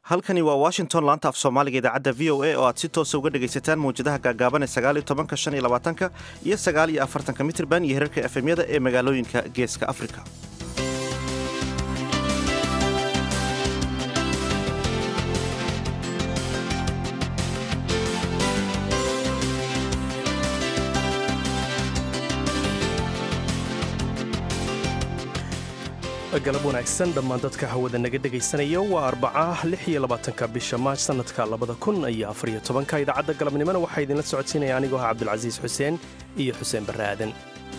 halkani waa washington laanta af soomaaliga idaacadda v o a oo aad si toosa uga dhegaysataan mawjadaha gaagaaban ee sagaal iyo tobanka shan iyo labaatanka iyo sagaal iyo afartanka mitirban iyo herarka efemyada ee magaalooyinka geeska afrika galab wanaagsan dhammaan dadka hawada naga dhegaysanaya waa arbaca lix iyo labaatanka bisha maaj sannadka labada kun iyo afariyo tobanka idaacadda galabnimona waxaa idinla socodsiinaya anigoo ah cabdulcasiis xuseen iyo xuseen barre aadan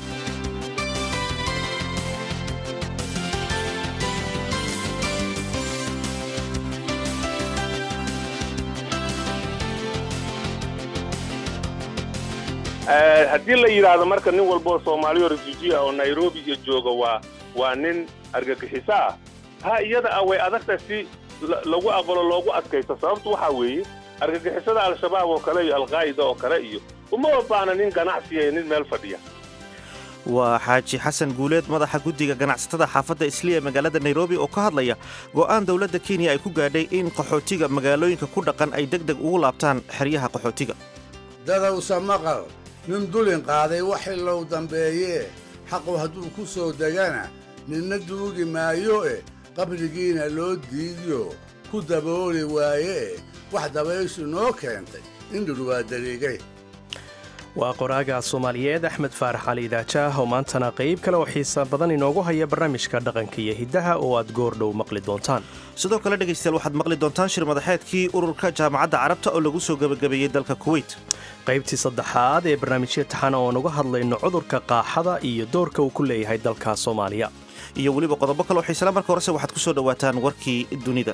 haddii la yidhaahdo marka nin walboo soomaaliyo refuji ah oo nairobi iyo jooga waa waa nin argagixiso ah ha iyada ah way adagta si lagu aqbalo loogu adkaysto sababtu waxaa weeye argagixisada al-shabaab oo kale iyo alqaa'ida oo kale iyo uma baahna nin ganacsiya iyo nin meel fadhiya waa xaaji xasan guuleed madaxa guddiga ganacsatada xaafadda isliya ee magaalada nairobi oo ka hadlaya go'aan dowladda kenya ay ku gaadhay in qaxootiga magaalooyinka ku dhaqan ay deg deg ugu laabtaan xeryaha qaxootiga dadowsa maqal nin dulin qaaday wax ilow dambeeyee xaqu hadduu ku soo degana ninna duugi maayo e qabrigiina loo diidiyo ku dabooli waayee wax dabayshu noo keentay indhur waa dariigay waa qoraaga soomaaliyeed axmed faarax cali idaajaah oo maantana qayb kale oo xiisa badan inoogu haya barnaamijka dhaqanka iyo hiddaha oo aad goordhow maqli doontaan sidoo kale dhegaystayaal waxaad maqli doontaan shir madaxeedkii ururka jaamacadda carabta oo lagu soo gebagabeeyey dalka kuweyt qaybtii saddexaad ee barnaamijya taxana oo nuga hadlayno cudurka qaaxada iyo doorka uu ku leeyahay dalka soomaaliya iyo weliba qodobo kale oo xiisala marka horese waxaad ku soo dhowaataan warkii dunida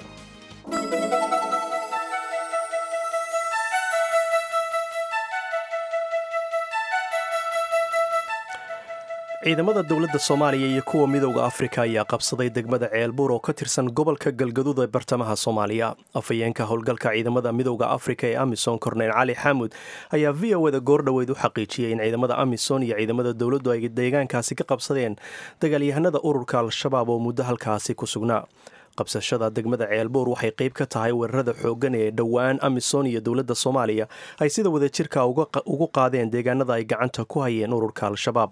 ciidamada dowladda soomaaliya iyo kuwa midowda afrika ayaa qabsaday degmada ceelbuur oo ka tirsan gobolka galgaduud ee bartamaha soomaaliya afhayeenka howlgalka ciidamada midowda afrika ee amisom korneyl cali xaamud ayaa v o da goordhoweyd u xaqiijiyey in ciidamada amisom iyo ciidamada dowladdu ay deegaankaasi ka qabsadeen dagaalyahanada ururka al-shabaab oo muddo halkaasi ku sugnaa qabsashada degmada ceelbuur waxay qayb ka tahay weerarada xooggan ee dhowaan amisom iyo dowladda soomaaliya ay sida wadajirka ugu qaadeen deegaanada ay gacanta ku hayeen ururka al-shabaab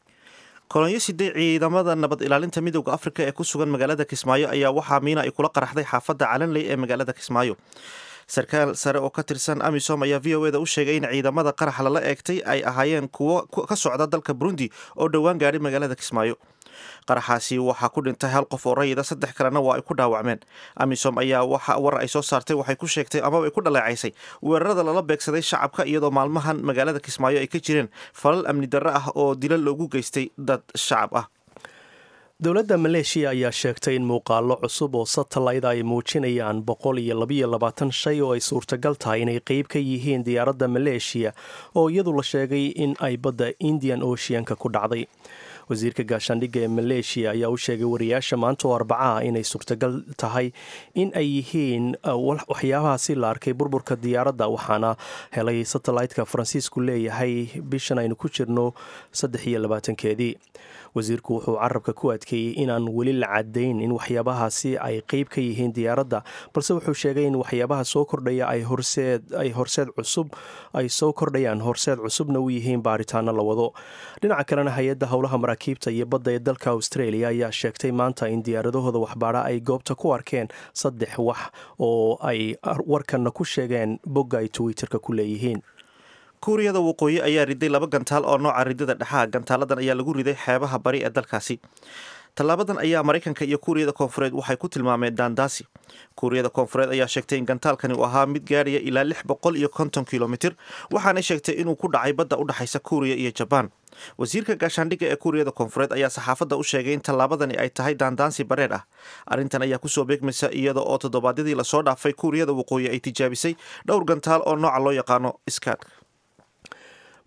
kolonyo sidee ciidamada nabad ilaalinta midowda afrika ee ku sugan magaalada kismaayo ayaa waxaa miina ay kula qaraxday xaafadda calanley ee magaalada kismaayo sarkaal sare oo ka tirsan amisom ayaa v o eda u sheegay in ciidamada qarax lala eegtay ay ahaayeen kuwo ka socda dalka burundi oo dhowaan gaadhay magaalada kismaayo qaraxaasi waxaa ku dhintay hal qof oo rayida saddex kalena waa ay ku dhaawacmeen amisom ayaa waxa war ay soo saartay waxay ku sheegtay amaba ay ku dhaleecaysay weerarada lala beegsaday shacabka iyadoo maalmahan magaalada kismaayo ay ka jireen falal amni darre ah oo dila loogu geystay dad shacab ah dowladda maleeshiya ayaa sheegtay in muuqaallo cusub oo satellayda ay muujinayaan boqol iyo labayo labaatan shay oo ay suurtagal tahay inay qeyb ka yihiin diyaaradda maleeshiya oo iyadu la sheegay in ay badda indian oceanka ku dhacday wasiirka gaashaandhigga ee maleeshiya ayaa u sheegay wariyaasha maanta oo arbacaha inay suurtagal tahay in ay yihiin waxyaabahaasi la arkay burburka diyaaradda waxaana helay satellaytka faransiisku leeyahay bishan aynu ku jirno saddex iyo labaatankeedii wasiirku wuxuu carabka ku adkeeyey inaan weli la cadayn in waxyaabahaasi ay qeyb ka yihiin diyaaradda balse wuxuu sheegay in waxyaabaha soo kordhaya ay horseed cusub ay soo kordhayaan horseed cusubna u yihiin baaritaano la wado dhinaca kalena hay-adda howlaha maraakiibta iyo badda ee dalka australia ayaa sheegtay maanta in diyaaradahooda waxbaadha ay goobta ku arkeen saddex wax oo ay warkanna ku sheegeen bogga ay twitterka ku leeyihiin kuuriyada waqooyi ayaa riday laba gantaal oo nooca ridada dhexaha gantaaladan ayaa lagu riday xeebaha bari ee dalkaasi tallaabadan ayaa maraykanka iyo kuuriyada koonfureed waxay ku tilmaameen daandaasi kuuriyada koonfureed ayaa sheegtay in gantaalkani uu ahaa mid gaadhaya ilaa lix boqol iyo konton kilomitir waxaanay sheegtay inuu ku dhacay badda u dhexaysa kuuriya iyo jabaan wasiirka gaashaandhigga ee kuuriyada koonfureed ayaa saxaafadda u sheegay in tallaabadani ay tahay daandaansi bareer ah arrintan ayaa kusoo beegmaysa iyada oo toddobaadyadii lasoo dhaafay kuuriyada waqooyi ay tijaabisay dhowr gantaal oo nooca loo yaqaano iskaadka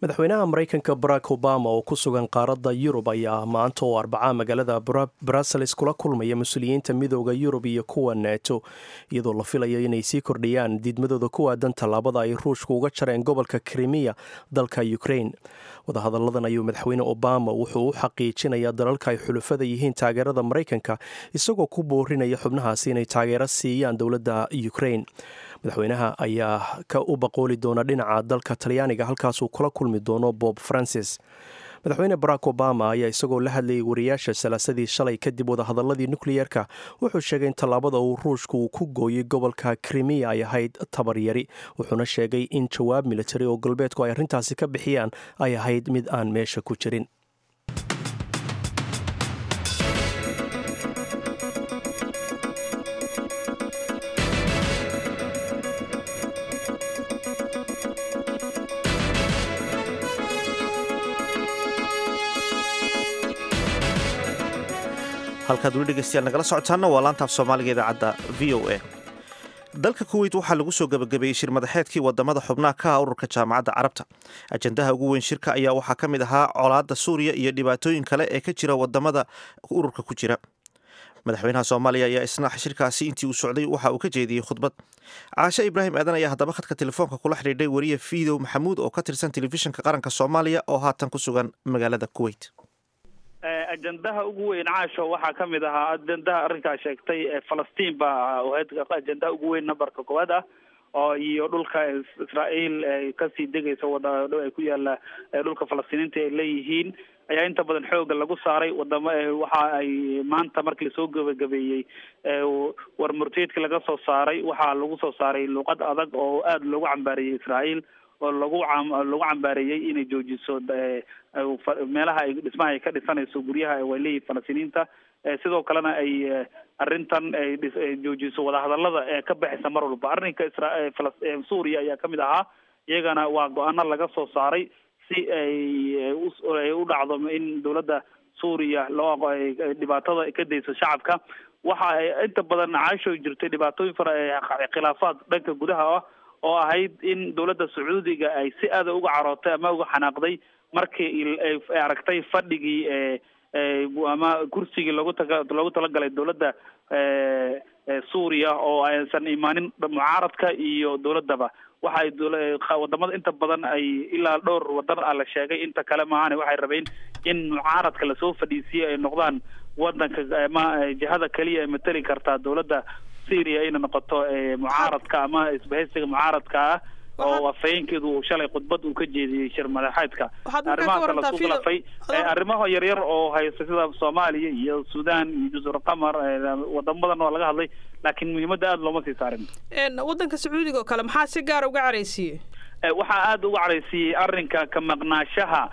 madaxweynaha maraykanka barack obama oo ku sugan qaaradda yurub ayaa maanta oo arbacaa magaalada brussels kula kulmaya mas-uuliyiinta midooda yurub iyo kuwa neto iyadoo la filayo inay sii kordhiyaan diidmadooda ku aadan tallaabada ay ruushka uga jareen gobolka krimiya dalka ukrain wadahadalladan ayuu madaxweyne obama wuxuu u xaqiijinayaa dalalka ay xulufada yihiin taageerada maraykanka isagoo ku boorinaya xubnahaasi inay taageero siiyaan dowladda ukrain madaxweynaha ayaa ka u baqooli doona dhinaca dalka talyaaniga halkaasuu kula kulmi doono bob francis madaxweyne barack obama ayaa isagoo la hadlayay wariyaasha salaasadii shalay kadib wadahadaladii nukliyeerka wuxuu sheegay in tallaabada uu ruushka uu ku gooyey gobolka krimiya ay ahayd tabaryari wuxuuna sheegay in jawaab militari oo galbeedku ay arrintaasi ka bixiyaan ay ahayd mid aan meesha ku jirin halkaad weli dhegeystayaal nagala socotaana waa laantaaf soomaaliga idaacadda v o a dalka kuweyt waxaa lagu soo gebagabeeyey shir madaxeedkii wadamada xubnaha ka ah ururka jaamacadda carabta ajandaha ugu weyn shirka ayaa waxaa ka mid ahaa colaadda suuriya iyo dhibaatooyin kale ee ka jira wadamada ururka ku jira madaxweynaha soomaaliya ayaa isna shirkaasi intii uu socday waxa uu ka jeediyey khudbad caashe ibraahim aadan ayaa haddaba khadka telefoonka kula xidhiidhay wariye fiidow maxamuud oo ka tirsan telefishinka qaranka soomaaliya oo haatan ku sugan magaalada kuweyt ajandaha ugu weyn caasho waxaa ka mid ahaa ajandaha arrinkaa sheegtay falastiin baa ahayd ajandaha ugu weyn numberka koowaad ah oo iyo dhulka israael kasii degaysa wada ay ku yaala dhulka falastiiniinta ay leeyihiin ayaa inta badan xooga lagu saaray wadamo waxa ay maanta markii lasoo gebagabeeyey war murteedka laga soo saaray waxaa lagu soo saaray luuqad adag oo aada loogu cambaariyey israael oo lagu lagu cambaareeyey inay joojiso meelaha ay dhismaha ay ka dhisanayso guryaha way leeyihin falastiiniinta sidoo kalena ay arrintan ay joojiso wadahadalada ee ka baxaysa mar walba arrinka isra suuriya ayaa kamid ahaa iyagana waa go-aano laga soo saaray si ay u dhacdo in dowladda suuriya loo dhibaatada ka dayso shacabka waxa ay inta badan caasho jirtay dhibaatooyin fara khilaafaad dhanka gudaha ah oo ahayd in dowladda sacuudiga ay si aada uga carootay ama uga xanaaqday markii ay aragtay fadhigii ama kursigii logu taga loogu talagalay dowladda suuriya oo aysan imaanin mucaaradka iyo dowladdaba waxa ay wadamada inta badan ay ilaa dhowr wadan ah la sheegay inta kale maahane waxay rabeen in mucaaradka lasoo fadhiisiyo ay noqdaan wadanka ama jihada keliya ay mateli kartaa dowladda syria ayna noqoto mucaaradka ama isbahaysiga mucaaradka ah oo afhayeenkeedu uu shalay khudbad uu ka jeediyey shir madaxeedka arrimahaasa lasu khilafay arrimaha yaryar oo haysta sida soomaaliya iyo sudan iyo jusur qamar wadamo badan waa laga hadlay laakiin muhiimadda aada looma sii saarin waddanka sacuudiga oo kale maxaa si gaara uga caraysiiyey waxaa aada uga caraysiiyey arrinka ka maqnaashaha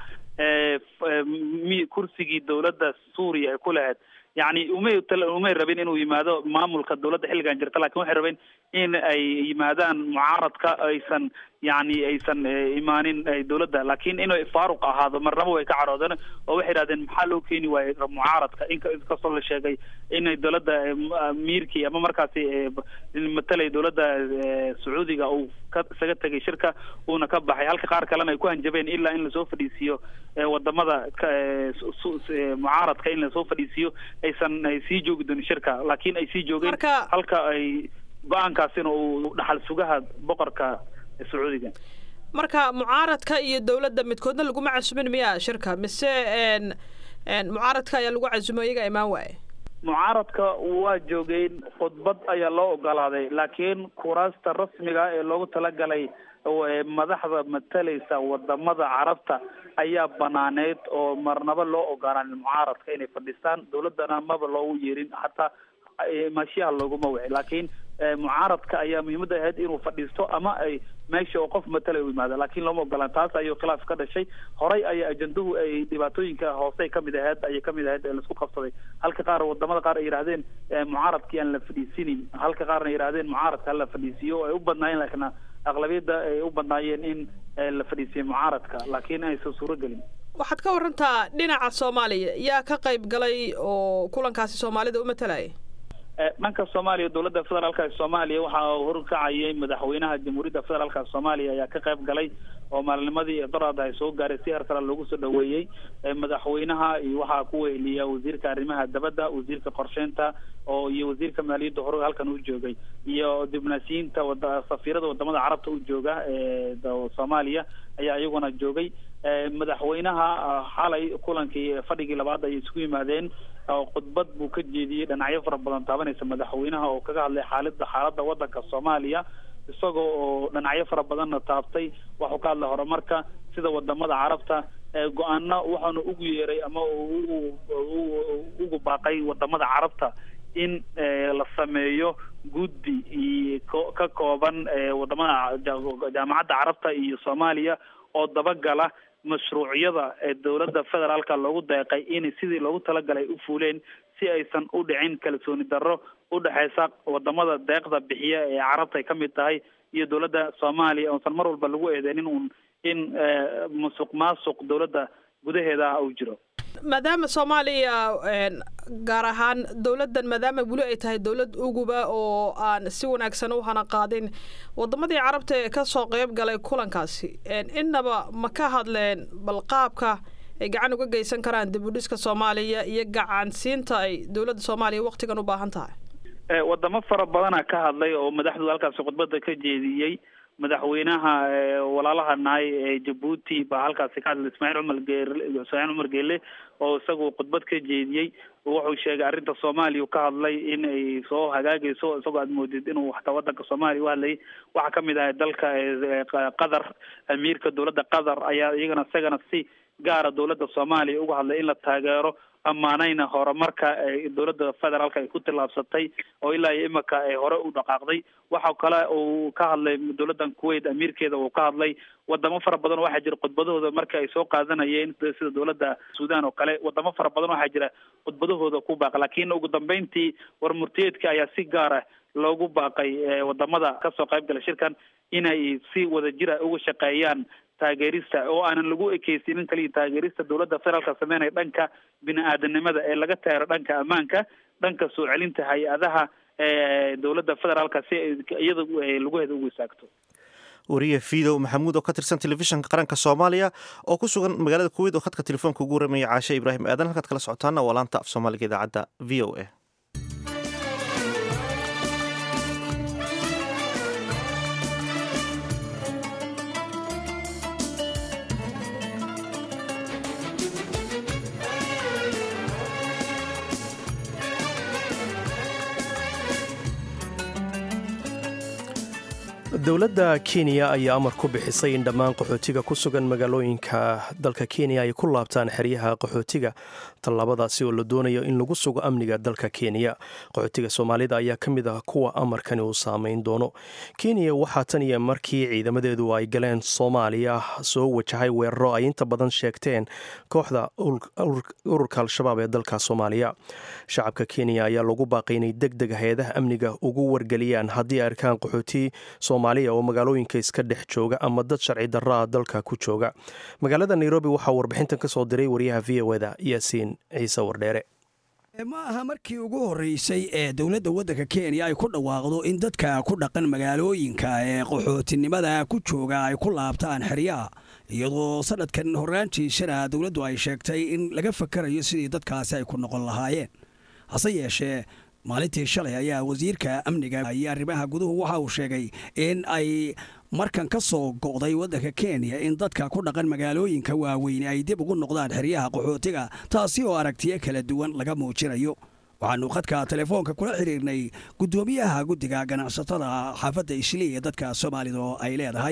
kursigii dowladda suuriya ay ku lahayd yani umay umay rabin inuu yimaado maamulka dowladda xilligan jirta lakin waxay rabeen in ay yimaadaan mucaaradka aysan yani aysan imaanin dowladda lakin inay faaruq ahaado marnaba way ka caroodeen oo waxay idhahdeen maxaa loo keeni waayey mucaaradka inkastoo la sheegay inay dowladda miirkii ama markaasi matalay dowladda sacuudiga uu ka isaga tegay shirka uuna ka baxay halka qaar kalena ay ku hanjabeen ilaa in lasoo fadhiisiiyo wadamada mucaaradka in lasoo fadhiisiiyo aysan ay sii joogi doonin shirka laakiin ay sii joogeen halka ay go-aankaasina uu dhaxal sugaha boqorka sacuudiga marka mucaaradka iyo dowladda midkoodna laguma casumin miya shirka mise mucaaradka ayaa lagu casumo iyaga imaan waaye mucaaradka waa joogeen khudbad ayaa loo ogolaaday laakiin kuraasta rasmiga ee loogu talagalay madaxda matalaysa wadamada carabta ayaa banaaneyd oo marnaba loo ogolaanin mucaaradka inay fadhiistaan dowladdana maba loogu yeerin hataa maashiyaha looguma wici laakiin mucaaradka ayaa muhiimadda ahayd inuu fadhiisto ama ay meesha oo qof matalay u yimaado laakiin looma ogolaan taas ayuu khilaaf ka dhashay horay ayaa ajandahu ay dhibaatooyinka hoose kamid ahayd ayay kamid ahayd ee laisku qabsaday halka qaar wadamada qaar ay yidhahdeen mucaaradkii aan la fadhiisinin halka qaarna yidhahdeen mucaaradka hala fadhiisiyo ay u badnaayeen laakiin aqlabiyadda ay u badnaayeen in la fadhiisiyo mucaaradka laakiin aysan suuro gelin waxaad ka warantaa dhinaca soomaaliya yaa ka qayb galay oo kulankaasi soomaalida u matalaya dhanka soomaaliya dowladda federaalka ee soomaaliya waxaa horkacayay madaxweynaha jamhuuriyadda federaalka soomaaliya ayaa ka qayb galay oo maalinimadii doraad ay soo gaaray si hersara loogu soo dhaweeyey madaxweynaha waxaa ku weheliya wasiirka arrimaha dabadda wasiirka qorsheynta oo iyo wasiirka maaliyadda hore halkan u joogay iyo dibnaasiyiinta wada safiirada wadamada carabta u jooga ee soomaaliya ayaa iyaguna joogay madaxweynaha xalay kulankii fadhigii labaad ay isku yimaadeen khudbad buu ka jeediyey dhinacyo fara badan taabanaysa madaxweynaha oo kaga hadlay xaalada xaaladda wadanka soomaaliya isagoo oo dhinacyo fara badanna taabtay waxuu ka hadlay horumarka sida wadamada carabta go-aano waxaanu ugu yeeray ama ugu baaqay wadamada carabta in la sameeyo guddi ka kooban wadamada jaamacadda carabta iyo soomaaliya oo dabagala mashruucyada ee dowladda federaalka loogu deeqay in sidii loogu talagalay u fuuleen si aysan u dhicin kalsooni darro u dhexeysa wadamada deeqda bixiya ee carabta ay ka mid tahay iyo dowladda soomaaliya oosan mar walba lagu eedeynin un in musuq maasuq dowladda gudaheeda ah uu jiro maadaama soomaaliya gaar ahaan dowladdan maadaama weli ay tahay dowlad uguba oo aan si wanaagsan u hana qaadin wadamadii carabta ee kasoo qeyb galay kulankaasi innaba ma ka hadleen bal qaabka ay gacan uga geysan karaan dib u dhiska soomaaliya iyo gacansiinta ay dowladda soomaaliya waktigan u baahan tahay wadamo fara badana ka hadlay oo madaxdooda halkaasi khudbada ka jeediyey madaxweynaha walaalaha nahay ee jabuuti baa halkaasi ka hadlay ismaaciil cumar geele ismaaciil cumar geele oo isagu khudbad ka jeediyey wuxuu sheegay arrinta soomaaliya ka hadlay in ay soo hagaagayso isagoo aad moodid inuu xataa wadanka soomaaliya u hadlayay waxaa kamid ahay dalka qatar amiirka dowladda qatar ayaa iyagana isagana si gaara dowladda soomaaliya uga hadlay in la taageero ammaanayna horumarka dowladda federaalka ay ku tillaabsatay oo ilaa iyo imika ay hore u dhaqaaqday waxa kale uu ka hadlay dowladdan kuwait amiirkeeda uu ka hadlay wadamo fara badan waxaa jira khudbadahooda marka ay soo qaadanayeen sida dowladda suudan oo kale wadamo fara badan waxaa jira khudbadahooda ku baaq laakiin ugu dambeyntii war murtiyeedka ayaa si gaara loogu baaqay wadamada kasoo qayb gala shirkan inay si wadajira uga shaqeeyaan taageerista oo aanan lagu ekeysinin kaliya taageerista dowladda federaalka sameynaya dhanka bini-aadanimada ee laga taagero dhanka ammaanka dhanka soo celinta hay-adaha dowladda federaalka si iyada laguheeda ugu istaagto wariye fidow maxamuud oo ka tirsan telefishinka qaranka soomaaliya oo ku sugan magaalada kuweyt oo khadka telefoonka ugu waramaya caashe ibraahim aadan halkaad kala socotaana waa laanta af soomaaliga idaacadda v o a dowladda kenya ayaa amar ku bixisay in dhammaan qaxootiga ku sugan magaalooyinka dalka kenya ay ku laabtaan xeryaha qaxootiga tallaabadaasi oo la doonayo in lagu sugo amniga dalka kenya qaxootiga soomaalida ayaa ka mid ah kuwa amarkani uu saameyn doono kenya waxaa tan iyo markii ciidamadeedu ay galeen soomaaliya soo wajahay weeraro ay inta badan sheegteen kooxda ururka al-shabaab ee dalka soomaaliya shacabka kenya ayaa lagu baaqay inay deg deg hay-adaha amniga ugu wargeliyaan haddii ay arkaan qaxooti soomaaliya oo magaalooyinka iska dhex jooga ama dad sharci darraa dalka ku jooga magaalada nairobi waxaa warbixintan ka soo diray wariyaha v o eda yaasiin ciise wardheere ma aha markii ugu horreysay ee dowladda waddanka kenya ay ku dhawaaqdo in dadka ku dhaqan magaalooyinka ee qaxootinimada ku jooga ay ku laabtaan xeryaha iyadoo sanadkan horraantiisana dowladdu ay sheegtay in laga fakarayo sidii dadkaasi ay ku noqon lahaayeen hase yeeshee maalintii shalay ayaa wasiirka amniga iyo arrimaha guduhu waxa uu sheegay in ay markan ka soo go'day waddanka kenya in dadka ku dhaqan magaalooyinka waaweyn ay dib ugu noqdaan xeryaha qaxootiga taasi oo aragtiyo kala duwan laga muujinayo waxaanu khadka telefoonka kula xiriirnay guddoomiyaha guddiga ganacsatada xaafadda islii ee dadka soomaalida oo ay leedahay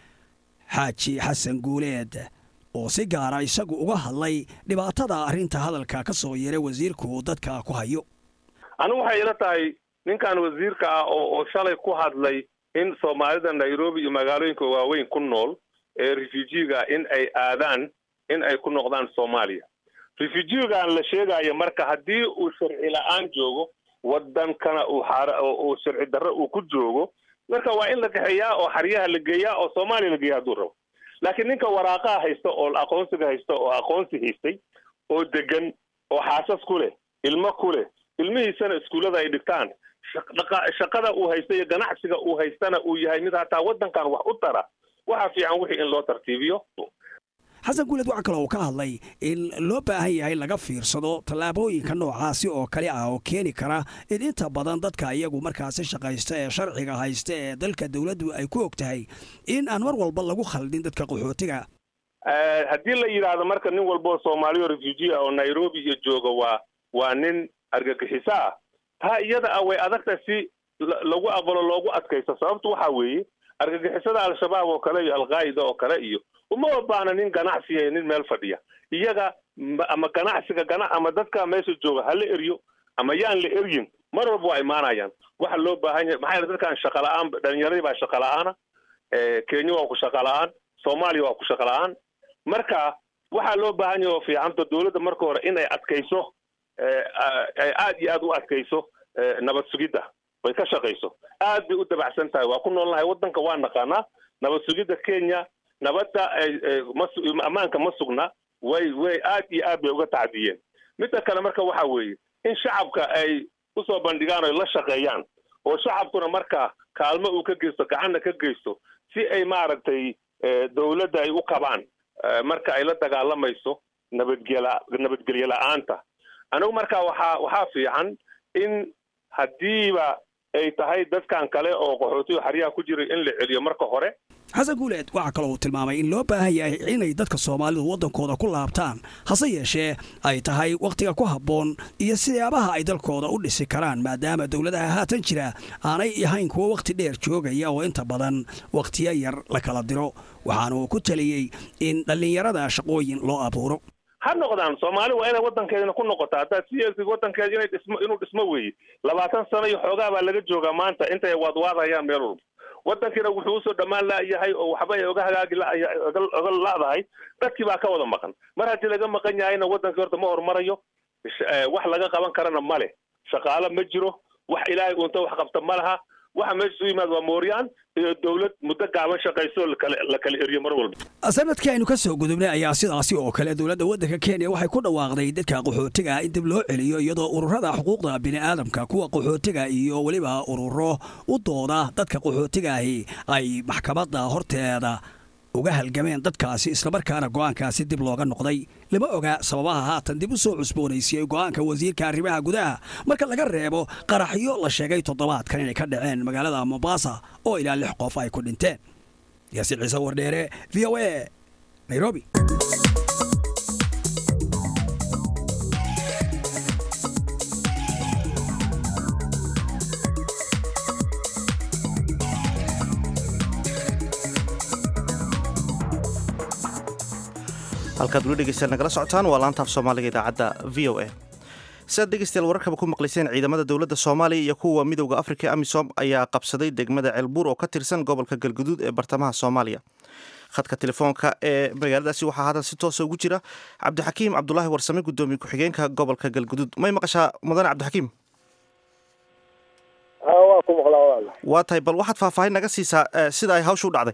xaaji xasan guuleed oo si gaara isagu uga hadlay dhibaatada arrinta hadalka ka soo yeeray wasiirku dadka ku hayo anigu waxay ila tahay ninkan wasiirka ah oo oo shalay ku hadlay in soomaalida nairobi iyo magaalooyinka waaweyn ku nool ee refujiga in ay aadaan in ay ku noqdaan soomaaliya refujigan la sheegayo marka haddii uu sharci la-aan joogo wadankana uu uu sharci darro uu ku joogo marka waa in la kaxeeyaa oo xaryaha la geeyaa oo soomaaliya la geeya hadduu rabo laakiin ninka waraaqaha haysta oo aqoonsiga haysta oo aqoonsi haystay oo degan oo xaasas ku leh ilmo ku leh ilmihiisana iskuullada ay dhigtaan shaqada uu haysta iyo ganacsiga uu haystana uu yahay mid hataa waddankan wax u tara waxaa fiican wixii in loo tartiibiyo xasan guuled waxaa kaloo uu ka hadlay in loo baahan yahay laga fiirsado tallaabooyinka noocaasi oo kale ah oo keeni kara in inta badan dadka iyagu markaasi shaqaysta ee sharciga haysta ee dalka dowladdu ay ku og tahay in aan mar walba lagu khaldin dadka qaxootiga haddii la yidhaahdo marka nin walboo soomaaliya oo refugee ah oo nairobi iyo jooga waa waa nin argagixiso ah taa iyada ah way adagta si lagu aqbalo loogu adkaysto sababtu waxaa weeye argagixisada al-shabaab oo kale iyo alqaa'ida oo kale iyo uma baana nin ganacsiya nin meel fadhiya iyaga ama ganacsiga gana ama dadka meesha jooga ha la eryo ama yaan la eryin mar walba waa imaanayaan waxa loo baahan yahay maxaa yeele dadkan shaqa la-aan dhalinyaradii baa shaqa la-aana kenya waa ku shaqa la-aan soomaaliya waa ku shaqa la-aan marka waxaa loo baahan yahay oo fiicanta dowladda marka hore in ay adkayso ay aad iyo aad u adkayso nabad sugidda way ka shaqayso aad bay u dabacsan tahay waa ku noolnahay waddanka waa naqaanaa nabad sugidda kenya nabadda ammaanka ma sugna way way aad iyo aad bay uga tacdiyeen midda kale marka waxa weeye in shacabka ay usoo bandhigaan oy la shaqeeyaan oo shacabkuna marka kaalmo uu ka geysto gacanna ka geysto si ay maaragtay dowladda ay u qabaan marka ay la dagaalamayso nabadgela nabadgelyo la-aanta anigu marka waxaa waxaa fiican in haddiiba ay tahay dadkan kale oo qaxootiga xaryaha ku jiray in la celiyo marka hore xasan guuleed waxaa kaloo uu tilmaamay in loo baahan yahay inay dadka soomaalidu waddankooda ku laabtaan hase yeeshee ay tahay wakhtiga ku habboon iyo siyaabaha ay dalkooda u dhisi karaan maadaama dowladaha haatan jira aanay ahayn kuwo wakhti dheer joogaya oo inta badan wakhtiyo yar la kala diro waxaana uu ku taliyey in dhallinyarada shaqooyin loo abuuro ha noqdaan soomaali waa inay waddankeedina ku noqota haddaad siyaasi waddankeeda inay dhismo inuu dhismo weeye labaatan sano iyo xoogaa baa laga joogaa maanta intay waadwaadayaan meel walba waddankiina wuxuu usoo dhammaan la'yahay oo waxba ay oga hagaagi oga la'dahay dadkii baa ka wada maqan mar haddii laga maqan yahayna waddankii horta ma horumarayo wax laga qaban karana ma leh shaqaalo ma jiro wax ilaahay uunta wax qabta ma laha waxa meesha u yimaad waa mooryaan iyo dowlad muddo gaaban shaqayso la kala eriyo mar walba sanadkii aynu ka soo gudubnay ayaa sidaasi oo kale dowladda waddanka kenya waxay ku dhawaaqday dadka qaxootiga in dib loo celiyo iyadoo ururada xuquuqda bini'aadamka kuwa qaxootiga iyo weliba ururo u dooda dadka qaxootigaahi ay maxkamadda horteeda uga halgameen dadkaasi islamarkaana go'aankaasi dib looga noqday lama oga sababaha haatan dib u soo cusboonaysiyey go'aanka wasiirka arrimaha gudaha marka laga reebo qaraxyo la sheegay toddobaadkan inay ka dhaceen magaalada mombasa oo ilaa lix qof ay ku dhinteen yaasiin ciise wardheere v o a nairobi halkaad weli dhegeystayaal nagala socotaan waa laanta af soomaaliga idaacadda v o a siaad dhegeystayaal wararkaba ku maqlayseen ciidamada dowladda soomaaliya iyo kuwa midowda afrika ee amisom ayaa qabsaday degmada ceelbuur oo ka tirsan gobolka galguduud ee bartamaha soomaaliya khadka telefoonka ee magaaladaasi waxaa haatan si toosa ugu jira cabdixakiim cabdulaahi warsame gudoomiye ku-xigeenka gobolka galguduud may maqashaa mudane cabdixakiim waa ku maqlaa walaal waa tahay bal waxaad faahfaahin naga siisaa sida ay hawsha u dhacday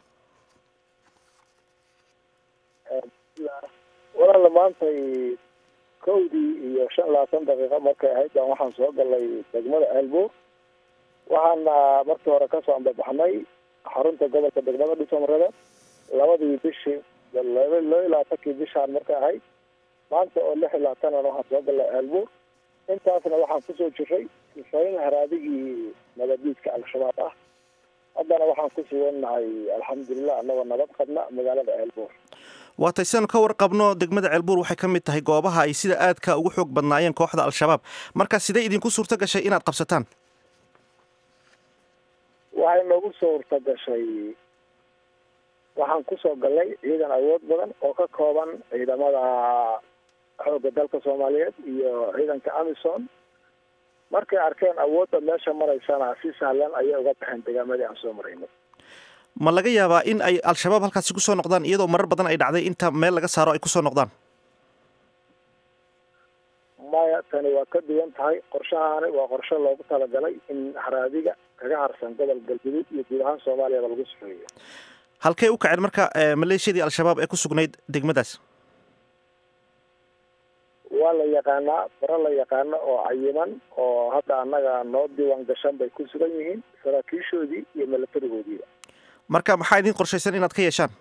walaala maantay kowdii iyo shan labaatan daqiiqo markay ahayd baan waxaan soo galay degmada ceelbuur waxaana markii hore kasoo ambabaxnay xarunta gobolka degmada dhisomarada labadii bishii laba iyo labaatankii bishaan markay ahayd maanta oo lix iyo labaatanan waxaan soo galay ceelbuur intaasna waxaan kusoo jiray kifayn haraadigii nabadiidka al-shabaab ah haddana waxaan ku sugannahay alxamdulilah annagoo nabad qabna magaalada ceelbuur waatay sidaanu ka warqabno degmada ceelbuur waxay ka mid tahay goobaha ay sida aadka ugu xoog badnaayeen kooxda al-shabaab marka sidee idinku suurto gashay inaad qabsataan waxay noogu suurta gashay waxaan kusoo galnay ciidan awood badan oo ka kooban ciidamada xoogga dalka soomaaliyeed iyo ciidanka amison markay arkeen awoodda meesha maraysana si sahlan ayay uga baxeen degaamadii aan soo maraynay ma laga yaabaa in ay al-shabaab halkaasi kusoo noqdaan iyadoo marar badan ay dhacday inta meel laga saaro ay kusoo noqdaan maya tani waa ka duwan tahay qorshahaani waa qorshe loogu talagalay in haraadiga kaga harsan gobol galguduud iyo guud ahaan soomaaliyaba lagu sufeeyo halkey u kaceen marka maleeshiyadii al-shabaab ee ku sugnayd degmadaas waa la yaqaanaa faro la yaqaano oo cayiman oo hadda annaga noo diiwaan gashan bay ku sugan yihiin saraakiishoodii iyo milatarigoodiiba marka maxaa idin qorshaysan inaad ka yeeshaan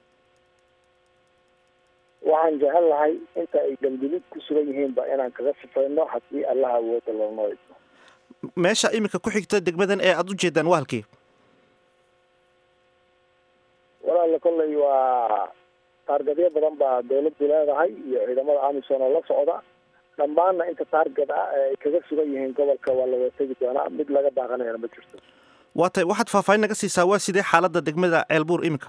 waxaan jecel lahay inta ay dambidid ku sugan yihiinba inaan kaga sifayno haddii allaha awooda loonoo idmo meesha iminka ku xigta degmadan ee aada u jeedaan waa halkii walaala kolley waa taargadyo badan baa dawladdu leedahay iyo ciidamada amisom oo la socda dhammaanna inta taargad ah ee ay kaga sugan yihiin gobolka waa laga tegi doonaa mid laga baaqanayana ma jirto waa tay waxaad faahfaahin naga siisaa waa sidee xaaladda degmada ceelbuur iminka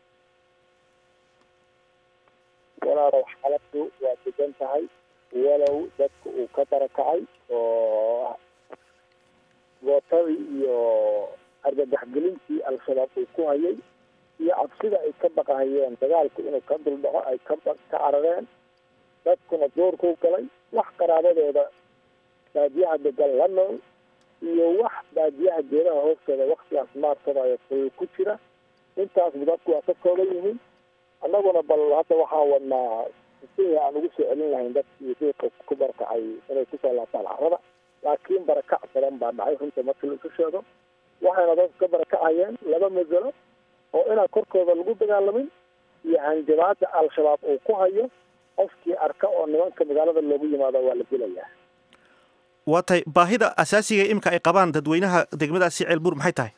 walaalow xaaladdu waa degan tahay walow dadka uu ka barakacay oo gootadii iyo argagaxgelintii al-shabaab uu ku hayay iyo cabsida ay ka baqahayeen dagaalku inuu ka duldhaco ay ka ka carareen dadkuna doorkuu galay wax qaraabadooda baadiyaha degan la nool iyo wax baadiyaha geedaha hoostooda waktigaas maarsadaayo ful ku jira intaasba dadku waa ka kooban yihiin annaguna bal hadda waxaan wadnaa sidii aan ugu soo celin lahayn dadkii diiqa ku barakacay inay kusoo laabtaan carrada laakiin barakac badan baa dhacay runta markii laisu sheego waxayna dadku ka barakacayeen laba masalo oo inaan korkooda lagu dagaalamin iyo hanjabaada al-shabaab uu ku hayo qofkii arka oo nimanka magaalada loogu yimaado waa la dilayaa waa tay baahida asaasiga imika ay qabaan dadweynaha degmadaasi ceelbuur maxay tahay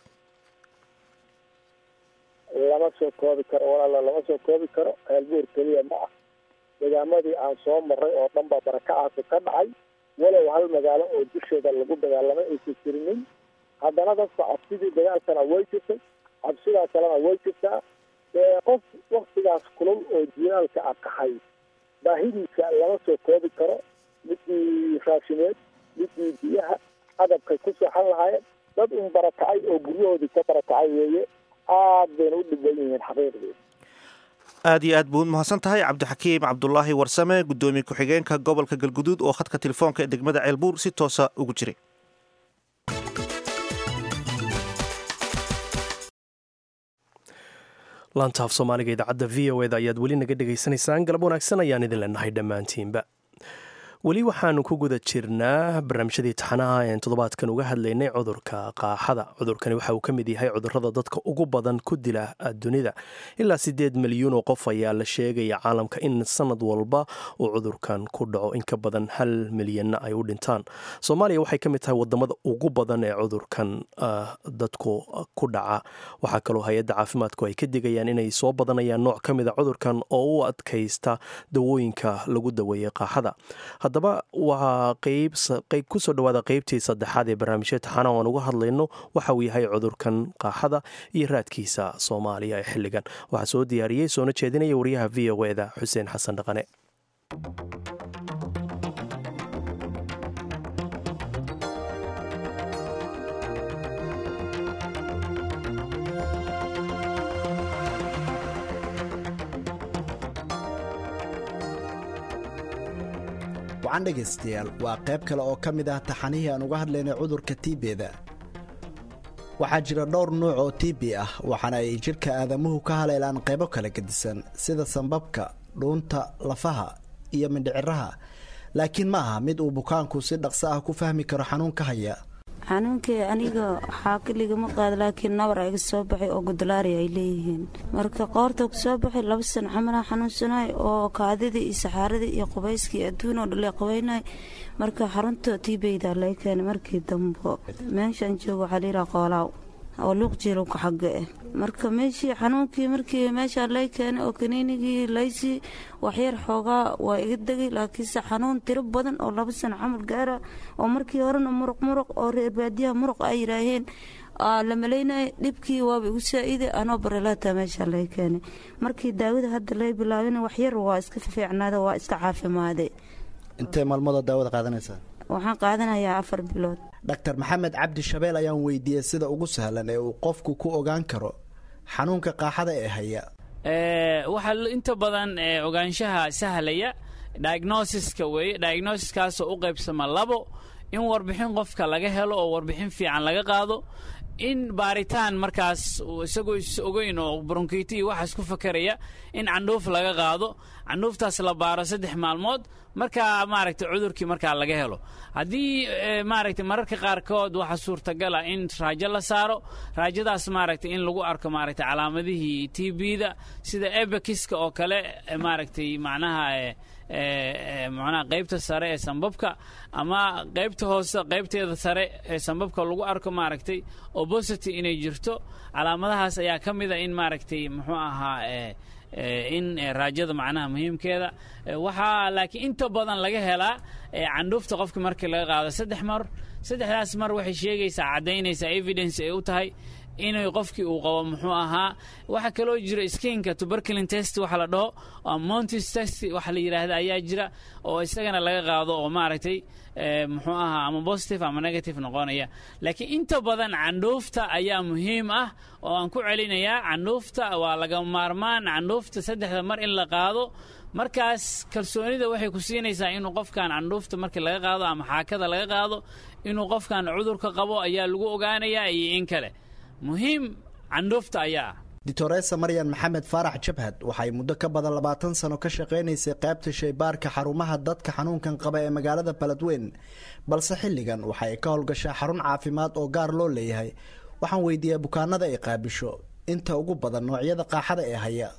lama soo koobi karo walaala lama soo koobi karo ceelbuur keliya ma ah degaamadii aan soo maray oo dhan baa barakacaasi ka dhacay walow hal magaalo oo dusheeda lagu dagaalamay aysan jirinin haddana dadka cabsidii dagaalkana way jirtay cabsidaa kalena way jirtaa ee qof waktigaas kulul oo jilaalka a kaxay baahidiisa lama soo koobi karo midii raashimeed midii biyaha adabkay ku seexan lahaayeen dad un barakacay oo guryahoodii ka barakacay weeye aad bayna u dhibban yihiin xaqiiqdii aad iyo aad buu mahadsan tahay cabdixakiim cabdulaahi warsame guddoomiye ku-xigeenka gobolka galguduud oo khadka telefoonka ee degmada ceelbuur si toosa ugu jiray laantaaf soomaaliga idaacadda v o eda ayaad weli naga dhegaysanaysaan galab wanaagsan ayaan idin leenahay dhammaantiinba weli waxaanu ku guda jirnaa barnaamijyadii taxanaha een toddobaadkan uga hadlaynay cudurka qaaxada cudurkani waxa uu ka mid yahay cudurada dadka ugu badan ku dila dunida ilaa siddeed milyuun oo qof ayaa la sheegaya caalamka in sanad walba uu cudurkan ku dhaco in ka badan hal milyanna ay u dhintaan soomaaliya waxay ka mid tahay wadamada ugu badan ee cudurkan dadku ku dhaca waxaa kaloo hay-adda caafimaadku ay ka digayaan inay soo badanayaan nooc ka mida cudurkan oo u adkaysta dawooyinka lagu daweeyey qaaxada haddaba waa qeyb kusoo dhawaada qeybtii saddexaad ee barnaamijya taxana aan uga hadlayno waxa uu yahay cudurkan qaaxada iyo raadkiisa soomaaliya ee xilligan waxaa soo diyaariyey soona jeedinaya wariyaha v o eda xuseen xasan dhaqane wacan dhegaystayaal waa qayb kale oo ka mid ah taxanihii aan uga hadlaynay cudurka tiibeda waxaa jira dhowr nuuc oo tiibi ah waxaana ay jidhka aadamuhu ka haleelaan qaybo kala gedisan sida sambabka dhuunta lafaha iyo mindhiciraha laakiin ma aha mid uu bukaanku si dhaqso ah ku fahmi karo xanuunka haya xanuunkii aniga xaakiligama qaada laakiin nabar iga soo baxay oo gudlaari ay leeyihiin marka qoorta kusoo baxay laba sano xamalaa xanuunsanay oo kaadidii iyo saxaaradii iyo qubayskii adduun oo dhale qabaynay marka xarunta tiibeyda lay keenay markii dambo meeshaan joogo waxaa layidhaha qoolaaw oo luuq jiilowka xagga ah marka meeshii xanuunkii markii meeshaa lay keenay oo kaniinigii laysii waxyar xoogaa waa iga degay laakiinse xanuun tiro badan oo laba sano camal gaara oo markii horena muruq muruq oo reer baadiyaha muruq ay yidhaaheen la malaynaya dhibkii waaba igu saa-iday anoo barelaata meeshaa lay keenay markii daawada hadda lay bilaabina waxyar waa iska fiicnaada waa iska caafimaade intee maalmooda daawada qaadanaysaa waxaan qaadanayaa afar bilood dhaktar maxamed cabdi shabeel ayaan weydiiyey sida ugu sahlan ee uu qofku ku ogaan karo xanuunka qaaxada ee haya waxaa inta badan ogaanshaha sahlaya diagnosiska weeye diagnosiskaasoo u qaybsama labo in warbixin qofka laga helo oo warbixin fiican laga qaado in baaritaan markaas isagoo is ogeyn oo bronkiti iyo waxaas ku fakeraya in candhuuf laga qaado candhuuftaas la baaro saddex maalmood markaa maaragtay cudurkii markaa laga helo haddii maaragtay mararka qaarkood waxaa suurtagala in raajo la saaro raajadaas maaragtay in lagu arko maaragtay calaamadihii t b-da sida ebekiska oo kale maaragtay macnaha macnaha qaybta sare ee sambabka ama qaybta hoose qaybteeda sare ee sambabka lagu arko maaragtay obosity inay jirto calaamadahaas ayaa ka mid a in maaragtay muxuu ahaa in raajada macnaha muhiimkeeda waxaa laakiin inta badan laga helaa candhuufta qofka markii laga qaado saddex mar saddexdaas mar waxay sheegaysaa caddaynaysaa evidence ay u tahay inay qofkii uu qabo muxuu ahaa waxaa kaloo jira skinka tuberculin test waxa la dhaho oo montis test waxa la yidhaahda ayaa jira oo isagana laga qaado oo maaragtay muxuu ahaa ama positive ama negative noqonaya laakiin inta badan candhuufta ayaa muhiim ah oo aan ku celinayaa candhuufta waa laga maarmaan candhuufta saddexda mar in la qaado markaas kalsoonida waxay ku siinaysaa inuu qofkan candhuufta markii laga qaado ama xaakada laga qaado inuu qofkan cudurka qabo ayaa lagu ogaanayaa iyo in kale muhiim candhuufta ayaa ah doctoresa maryan maxamed faarax jabhad waxay muddo ka badan labaatan sano ka shaqaynaysay qaybta shaybaarka xarumaha dadka xanuunkan qaba ee magaalada baledweyn balse xilligan waxay ka howlgashaa xarun caafimaad oo gaar loo leeyahay waxaan weydiiyaa bukaanada ay qaabisho inta ugu badan noocyada qaaxada ee haya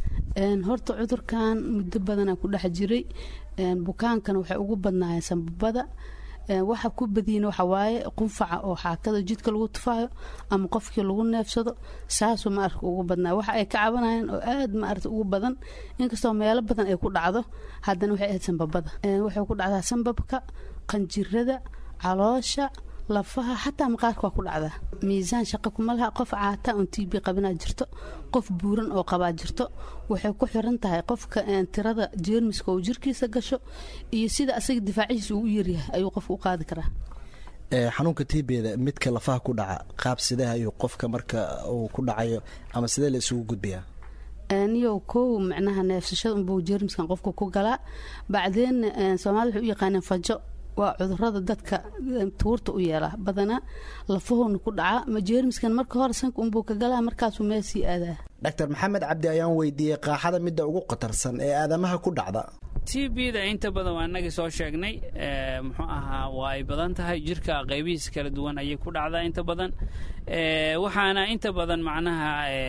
horta cudurkan muddo badanaa ku dhex jiray bukaankana waxay ugu badnaayeen sambabada waxa ku badiyin waxa waaye qunfaca oo xaakada jidka lagu tufaayo ama qofkii lagu neefsado saasuu maarka ugu badnaa waxa ay ka cabanayeen oo aad maarata ugu badan inkastoo meelo badan ay ku dhacdo haddana waxay ahayd sambabada waxay ku dhacdaa sambabka qanjirada caloosha lafaha xataa maqaarka waa ku dhacdaa miisaan shaqa kuma laha qof caata on t b qabinaa jirto qof buuran oo qabaa jirto waxay ku xiran tahay qofka tirada jeermiska oo jirkiisa gasho iyo sida asaga difaacihiisa uu u yaryahay ayuu qofka u qaadi karaa xanuunka tbda midka lafaha ku dhaca qaab sidee ayuu qofka marka uu ku dhacayo ama sidee la isugu gudbiyaa niyo kow macnaha neefsashada unbuu jeermiskan qofka ku galaa bacdeen soomaalida waxay u yaqaaneen fajo waa cudurada dadka tuurta u yeela badanaa lafahoona ku dhaca ma jeermiskan marka hore sanka unbuu ka galaa markaasuu meel sii aadaa doctor maxamed cabdi ayaan weydiiyey qaaxada midda ugu khatarsan ee aadamaha ku dhacda t b-da inta badan waa inagii soo sheegnay muxuu ahaa waa ay badan tahay jirka qaybihiisa kala duwan ayay ku dhacdaa inta badan waxaana inta badan macnaha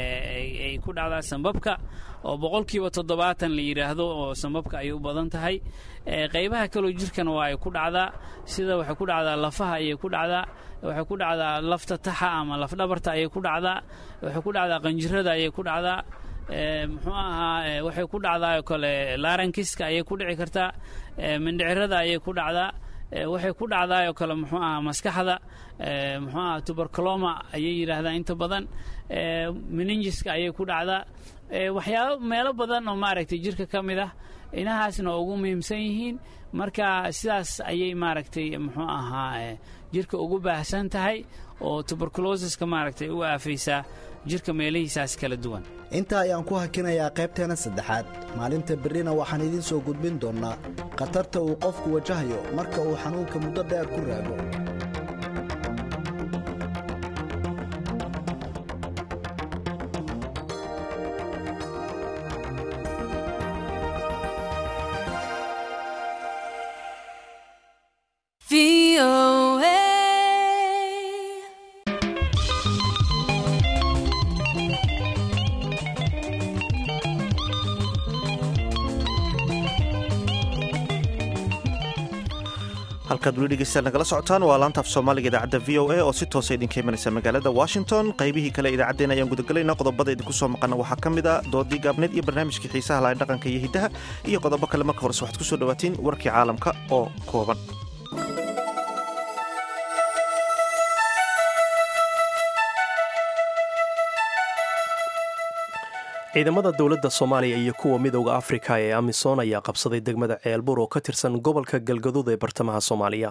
ay ku dhacdaa sambabka oo boqolkiiba toddobaatan la yidhaahdo oo sambabka ayay u badan tahay qaybaha kaloo jirkana waa ay ku dhacdaa sida waxay ku dhacdaa lafaha ayay ku dhacdaa waxay ku dhacdaa lafta taxa ama lafdhabarta ayay ku dhacdaa waxay ku dhacdaa qanjirada ayay ku dhacdaa muxuu ahaa waxay ku dhacdaa oo kale larankiska ayay ku dhici kartaa mindhicirada ayay ku dhacdaa waxay ku dhacdaa oo kale muxuu ahaa maskaxda muxuu ahaa tuberculoma ayay yidhaahdaa inta badan meningiska ayay ku dhacdaa waxyaabo meelo badan oo maaragtay jirka ka mid ah inahaasna ugu muhiimsan yihiin marka sidaas ayay maaragtay muxuu ahaa jirka ugu baahsan tahay oo tuberculosiska maaragtay u aafaysaa jirka meelihiisaas kala duwan intaa ayaan ku hakinayaa qaybteena saddexaad maalinta berrina waxaan idiin soo gudbin doonnaa khatarta uu qofku wajahayo marka uu xanuunka muddo dheer ku raago halkaad weli dhegeystayaal nagala socotaan waa laanta af soomaaliga idaacadda v o a oo si toosa idinka imanaysa magaalada washington qaybihii kale idaacaddeen ayaan gudagalaynaa qodobada idinku soo maqana waxaa ka mid a doodii gaabneed iyo barnaamijkii xiisaha lahayn dhaqanka iyo hiddaha iyo qodobo kale marka horese waxaad ku soo dhawaatiin warkii caalamka oo kooban ciidamada dowladda soomaaliya iyo kuwa midowda afrika ee amisom ayaa qabsaday degmada ceelbur oo ka tirsan gobolka galgaduud ee bartamaha soomaaliya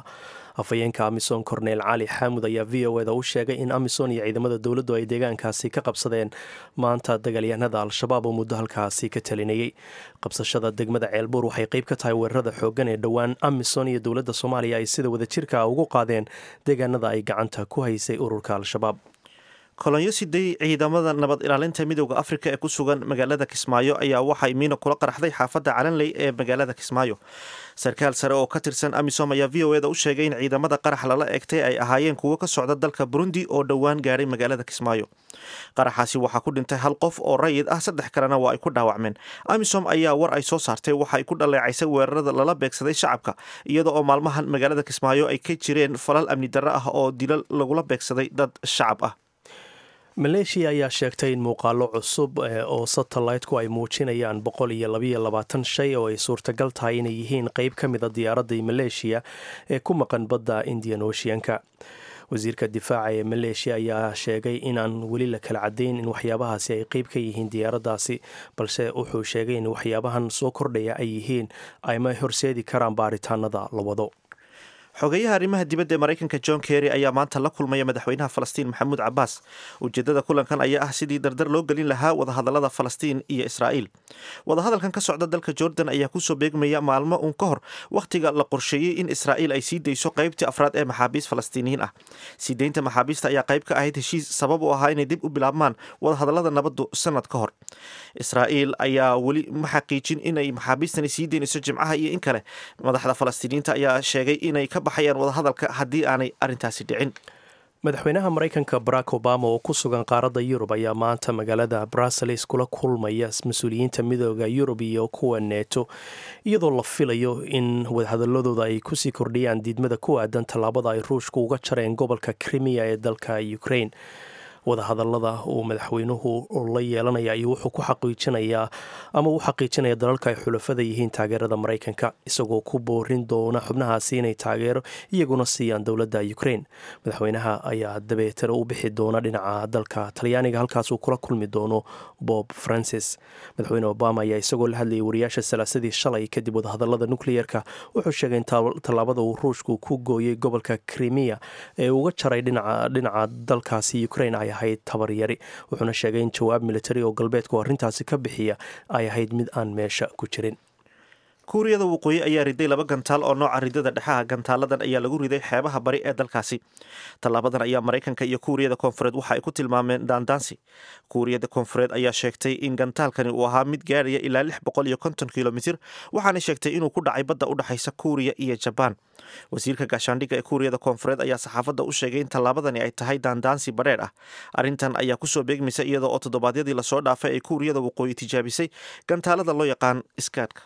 afhayeenka amisom korneel cali xaamud ayaa v o eda u sheegay in amisom iyo ciidamada dowladdu ay deegaankaasi ka qabsadeen maanta dagaalyahanada al-shabaab oo muddo halkaasi ka talinayay qabsashada degmada ceelbuur waxay qeyb ka tahay weerarada xoogan ee dhowaan amisom iyo dowladda soomaaliya ay sida wadajirka ugu qaadeen deegaanada ay gacanta ku haysay ururka al-shabaab kolonyo siday ciidamada nabad ilaalinta midooda afrika ee ku sugan magaalada kismaayo ayaa waxay miina kula qaraxday xaafadda calanley ee magaalada kismaayo sarkaal sare oo ka tirsan amisom ayaa v o eda u sheegay in ciidamada qarax lala egtay ay ahaayeen kuwo ka socda dalka burundi oo dhowaan gaadhay magaalada kismaayo qaraxaasi waxaa ku dhintay hal qof oo rayid ah saddex kalena waa ay ku dhaawacmeen amisom ayaa war ay soo saartay waxa ay ku dhaleecaysay weerarada lala beegsaday shacabka iyada oo maalmahan magaalada kismaayo ay ka jireen falal amni darro ah oo dilal lagula beegsaday dad shacab ah maleeshiya ayaa sheegtay in muuqaalo cusub oo satellite-ku ay muujinayaan boqol iyo labayo labaatan shay oo ay suurtagal tahay inay yihiin qeyb ka mida diyaaradii maleeshiya ee ku maqan badda indian oceanka wasiirka difaaca ee maleeshiya ayaa sheegay inaan weli la kala cadayn in waxyaabahaasi ay qeyb ka yihiin diyaaraddaasi balse wuxuu sheegay in waxyaabahan soo kordhaya ay yihiin ayma horseedi karaan baaritaanada la wado xogeyaha arrimaha dibadda ee maraykanka john kerry ayaa maanta la kulmaya madaxweynaha falastiin maxamuud cabaas ujeedada kulankan ayaa ah sidii dardar loo gelin lahaa wadahadalada falastiin iyo israa'iil wadahadalkan ka socda dalka jordan ayaa kusoo beegmaya maalmo uun ka hor wakhtiga la qorsheeyey in israa'iil ay sii dayso qaybtii afraad ee maxaabiist falastiiniyiin ah sii deynta maxaabiista ayaa qayb ka ahayd heshiis sabab u ahaa inay dib u bilaabmaan wadahadalada nabaddu sanad ka hor israa'iil ayaa weli ma xaqiijin inay maxaabiistani sii deynayso jimcaha iyo in kale madaxda falastiiniyiinta ayaa sheegay inay ka baxayaan wadahadalka haddii aanay arrintaasi dhicin madaxweynaha maraykanka barack obama oo ku sugan qaaradda yurub ayaa maanta magaalada bruseles kula kulmaya mas-uuliyiinta midooda yurub iyo kuwa neeto iyadoo la filayo in wadahadaladooda ay kusii kordhiyaan diidmada ku aadan tallaabada ay ruushku uga jareen gobolka krimiya ee dalka ukraine wadahadalada uu madaxweynuhu la yeelanaya ayuu wuxuu ku xaqiijinayaa ama u xaqiijinaya dalalka ay xulafada yihiin taageerada maraykanka isagoo ku boorin doona xubnahaasi inay taageero iyaguna siiyaan dowladda ukraine madaxweynaha ayaa dabeetana u bixi doona dhinaca dalka talyaaniga halkaasuu kula kulmi doono bob francis madaxweyne obama ayaa isagoo la hadlayay wariyaasha salaasadii shalay kadib wadahadalada nukliyeerka wuxuu sheegay in tallaabada uu ruushku ku gooyey gobolka krimiya ee uga jaray dhinaca dalkaasi ukraine ay ahayd tabaryari wuxuuna sheegay in jawaab militari oo galbeedku arrintaasi ka bixiya ay ahayd mid aan meesha ku jirin kuuriyada waqooyi ayaa riday laba gantaal oo nooca ridada dhexaha gantaaladan ayaa lagu riday xeebaha bari ee dalkaasi tallaabadan ayaa maraykanka iyo kuuriyada koonfureed waxa ay ku tilmaameen daandaansi kuuriyada koonfureed ayaa sheegtay in gantaalkani uu ahaa mid gaadhaya ilaa lix boqol iyo konton kilomitir waxaana sheegtay inuu ku dhacay badda u dhexaysa kuuriya iyo jabaan wasiirka gaashaandhigga ee kuuriyada koonfureed ayaa saxaafadda u sheegay in tallaabadani ay tahay daandaansi badheer ah arrintan ayaa kusoo beegmaysa iyada oo toddobaadyadii lasoo dhaafay ay kuuriyada waqooyi tijaabisay gantaalada loo yaqaan iskaadhka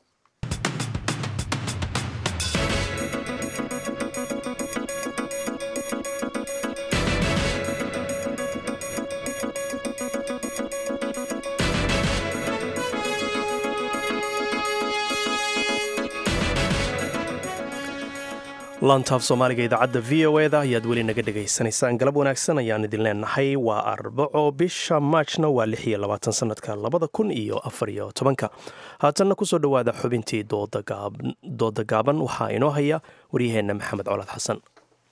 laantaaf soomaaliga idaacadda v o eda ayaad weli naga dhegaysanaysaan galab wanaagsan ayaan idin leenahay waa arbaco bisha maajna waa lix iyo labaatan sanadka labada kun iyo afar iyo tobanka haatanna kusoo dhowaada xubintii dooda gaaban waxaa inoo haya waryaheenna maxamed colaad xasan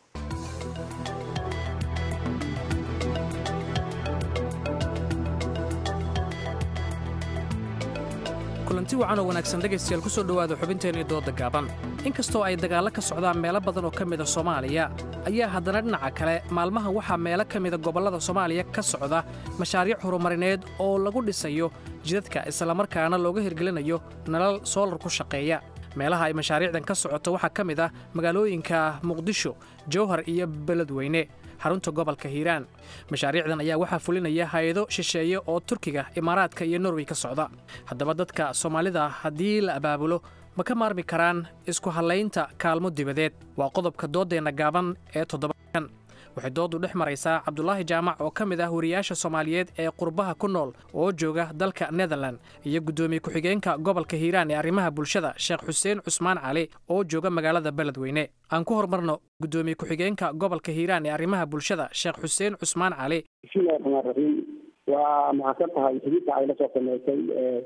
kulanti wacan oo wanaagsan dhegaystayaal ku soo dhowaada xubinteenii dooda gaaban inkastoo ay dagaallo ka socdaan meelo badan oo ka mida soomaaliya ayaa haddana dhinaca kale maalmahan waxaa meelo ka mida gobollada soomaaliya ka socda mashaariic horumarineed oo lagu dhisayo jidadka islamarkaana looga hirgelinayo nalal soolar ku shaqeeya meelaha ay mashaariicdan ka socoto waxaa ka mid ah magaalooyinka muqdisho jowhar iyo beledweyne xarunta gobolka hiiraan mashaariicdan ayaa waxaa fulinaya hay-ado shisheeye oo turkiga imaaraadka iyo norway ka socda haddaba dadka soomaalida haddii la abaabulo ma ka maarmi karaan isku hallaynta kaalmo dibadeed waa qodobka dooddeenna gaaban ee toddobakan waxay dooddu dhex maraysaa cabdulaahi jaamac oo ka mid ah wariyaasha soomaaliyeed ee qurbaha ku nool oo jooga dalka netherlan iyo guddoomiye ku-xigeenka gobolka hiiraan ee arrimaha bulshada sheekh xuseen cusmaan cali oo jooga magaalada beledweyne aan ku horumarno guddoomiye ku-xigeenka gobolka hiiraan ee arrimaha bulshada sheekh xuseen cusmaan cali bismillahi raxmaan raxiim waa mahadsan tahay xididka ay lasoo sameysay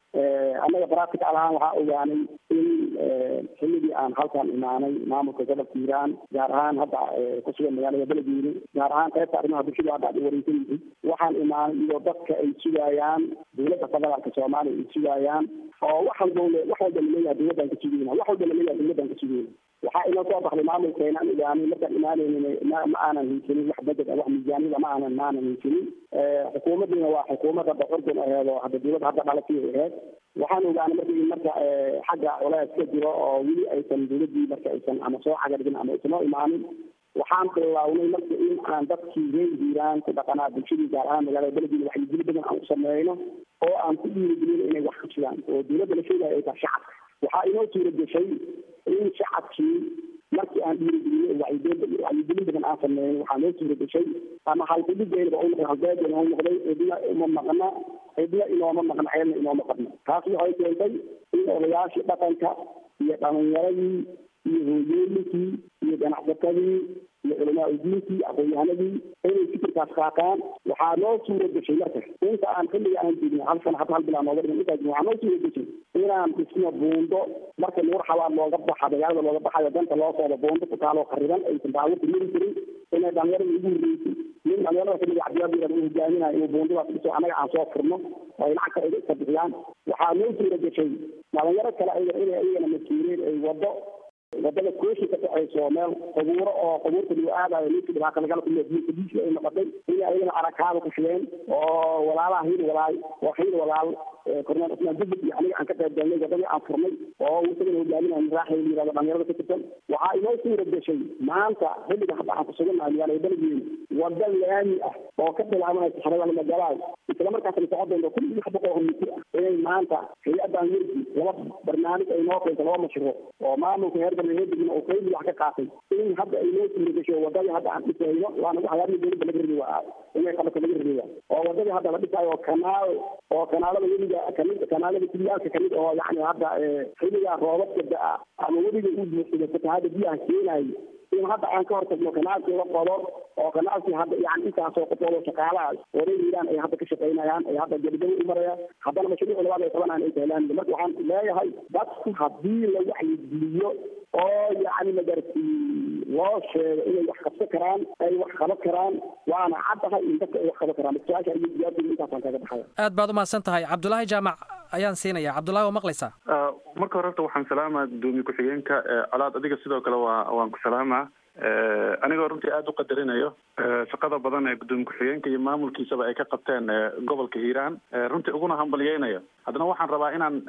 annaga practical ahaan waxaa ogaanay in xilligii aan halkan imaanay maamulka gobolka hiiraan gaar ahaan hadda ku sugan magaalada beledweyne gaar ahaan qaybta arrimaha bulshada hadda ad wareysan yihiin waxaan imaanay iyadoo dadka ay sugayaan dowladda federaalka soomaaliya ay sugayaan oo wax walba wax walba laleeyahay dowladdan ka sugeyna wax walba laleeyahay dowladdan ka sugeyna waxaa inoo soo baxday maamulkeena aan ogaanay markaan imaanaynin ma ma aanan haysanin wax budget ah wax miisaaniyada ma aanan ma aanan haysanin xukuumaddiina waa xukuumad hadda curdun aheed oo hadda dowladda hadda dhalatay aheed waxaan ogaanay marka in marka xagga culays ka jiro oo weli aysan dowladdii marka aysan ama soo cagadhigin ama aysan oo imaanin waxaan bilownay marka in aan dadkii reer hiiraan ku dhaqanaa bulshadii gaar ahaan magaalada beledweyne waxyigeli badan aan u sameyno oo aan ku dhiirigelino inay wax ka jiraan oo dowladda la sheegaya ay tahay shacabka waxaa inoo suura gashay in shacabkii markii aan dhiirigelinay wacyigelin wacyigelin badan aan sameyn waxaa noo suura gashay ama halkudhigeynaba u noqday halbeegana u noqday cidna uma maqna cidna inooma maqna ceelna inooma qabna taas waxay keentay in odayaashii dhaqanka iyo dhalinyaradii iyo hooyooyinkii iyo ganacsatadii iyo culamaa udiinkii aqoon-yahanadii inay fikirkaas qaataan waxaa noo suura gashay marka inta aan xilliga aan joogno hal sana hadda hal bilaa nooga dhiman intaas waxaa noo suura gashay inaan dhisno buundo marka nuur xabaad looga baxa magaalada looga baxayo danta loo soodo buundo ku taaloo khariban aysan baabuurta mari jirin inay dhalinyarada ugu horreysay nin dhalinyarada xilliga cabdiyaabiyar uu hogaaminayo inuu buundadaas dhiso annaga aan soo furno oo ay lacagta iga iska bixiyaan waxaa noo suura gashay dhalinyaro kale ayaga inay ayagana mas-uuliyiin ay wado wadada kooshi ka dhexayso meel qubuuro oo qubuurta lagu aadayo ninkii dhibaata lagala kulmiya diinka diisi ay noqotay inay ayagana arakaada ku shigeen oo walaalaha hiil walaal oo hiil walaal korneel cusmaan dubid iyo aniga aan ka qayb galnay wadadii aan furnay oo isagana hogaaminayo miraaxa la yirahdo dhalinyarada ka tirsan waxaa inoo suura gashay maanta xilliga hadda aan ku sugannahay magaalada beledweyne wada laami ah oo ka bilaabanaysa xareeda magalaay isla markaasna socon doonto kun iyo lix boqol oo mitir ah inay maanta hay-addan werdi laba barnaamij ay noo keento laba mashruuc oo maamulka heer galbeedna uu qayb wax ka qaatay in hadda ay noo suura gasho wadadii hadda aan dhisayno waana waxyaabihii dowladda laga rabi waa inay qabato laga rabiya oo wadadii hadda la dhisayo kanaal oo kanaalada webiga kamid kanaalada kuliyaalka kamid oo yacni hadda xilliga roobabka da-a ama webiga uu buuxsado fatahaada biyaha keenayo in hadda aan ka hortagno kanaalkii la qodo oo kanaalkii hadda yani intaasoo qofoodo shaqaalaha wareer hiiraan ay hadda ka shaqaynayaan ay hadda gebagabo u marayaan haddana mashruuc labaad ay qabanayaan ay tahlaan marka waxaan leeyahay dadku haddii la wacyigeliyo oo yacni magarti loo sheego inay wax qabsan karaan ay wax qaban karaan waana caddahay in dadka ay wax qaban karaan su-aasha iyo jawaabteeda intaasaan kaga baxaya aad baad u mahadsan tahay cabdulaahi jaamac ayaan siinaya cabdulahi waa maqlaysaa marka hore horta waxaan salaamaa gudoomiye ku-xigeenka colaad adiga sidoo kale waa waan ku salaamaa anigoo runtii aada u qadarinayo shaqada badan ee gudoomiye ku-xigeenka iyo maamulkiisaba ay ka qabteen gobolka hiiraan runtii uguna hambalyeynayo haddana waxaan rabaa inaan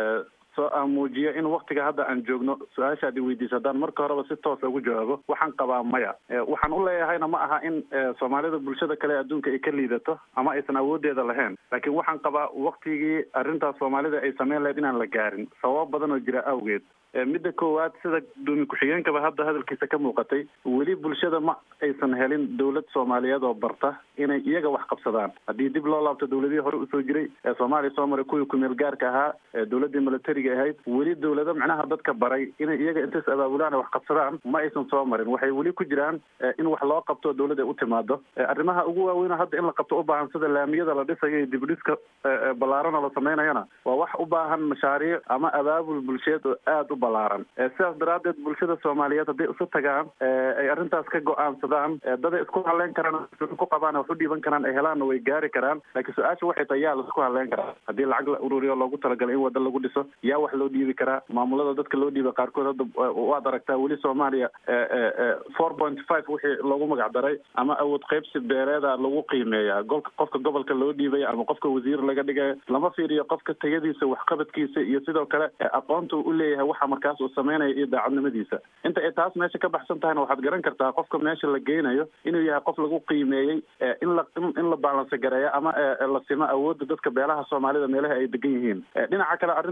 soo aan muujiyo in waktiga hadda aan joogno su-aashaad i weydiisa haddaan marka horeba si toosa ugu jawaabo waxaan qabaa maya waxaan u leeyahayna ma aha in soomaalida bulshada kale ee adduunka ay ka liidato ama aysan awoodeeda lahayn laakiin waxaan qabaa waktigii arrintaas soomaalida ay sameyn lahayd inaan la gaarin sababo badan oo jira awgeed midda koowaad sida gudoomiye ku-xigeenkaba hadda hadalkiisa ka muuqatay weli bulshada ma aysan helin dowlad soomaaliyeed oo barta inay iyaga wax qabsadaan haddii dib loo laabto dowladihii hore usoo jiray ee soomaaliya soo maray kuwii kumeel gaarka ahaa ee dowladii militariga ahayd weli dowlado macnaha dadka baray inay iyaga intays abaabulaan wax qabsadaan ma aysan soo marin waxay weli ku jiraan in wax loo qabto dowlad ay u timaado arrimaha ugu waaweyn hadda in la qabto u baahan sida laamiyada la dhisayo iyo dibdhiska ballaarana la samaynayana waa wax u baahan mashaariic ama abaabul bulsheed oo aada balaaran sidaas daraaddeed bulshada soomaaliyeed hadday isu tagaan ay arrintaas ka go-aansadaan daday isku haleyn karaan ku qabaan wax u dhiiban karaan ay helaanna way gaari karaan laakiin su-aasha waxay tahay yaa laisku haleyn karaa haddii lacag la ururiyo loogu talagalay in wada lagu dhiso yaa wax loo dhiibi karaa maamulada dadka loo dhiiba qaarkood hadda waad aragtaa weli soomaaliya four point five wixii loogu magac daray ama awood qaybsi beereeda lagu qiimeeyaa golka qofka gobolka loo dhiibaya ama qofka wasiir laga dhigayo lama fiiriyo qofka tayadiisa waxqabadkiisa iyo sidoo kale aqoonta u leeyahay waxa markaas uu sameynaya iyo daacadnimadiisa inta ay taas meesha ka baxsan tahayna waxaad garan kartaa qofka meesha la geynayo inuu yahay qof lagu qiimeeyey in la in la baalanse gareeyo ama la simo awoodda dadka beelaha soomaalida meelaha ay degan yihiin dhinaca kale arrintaas waxaa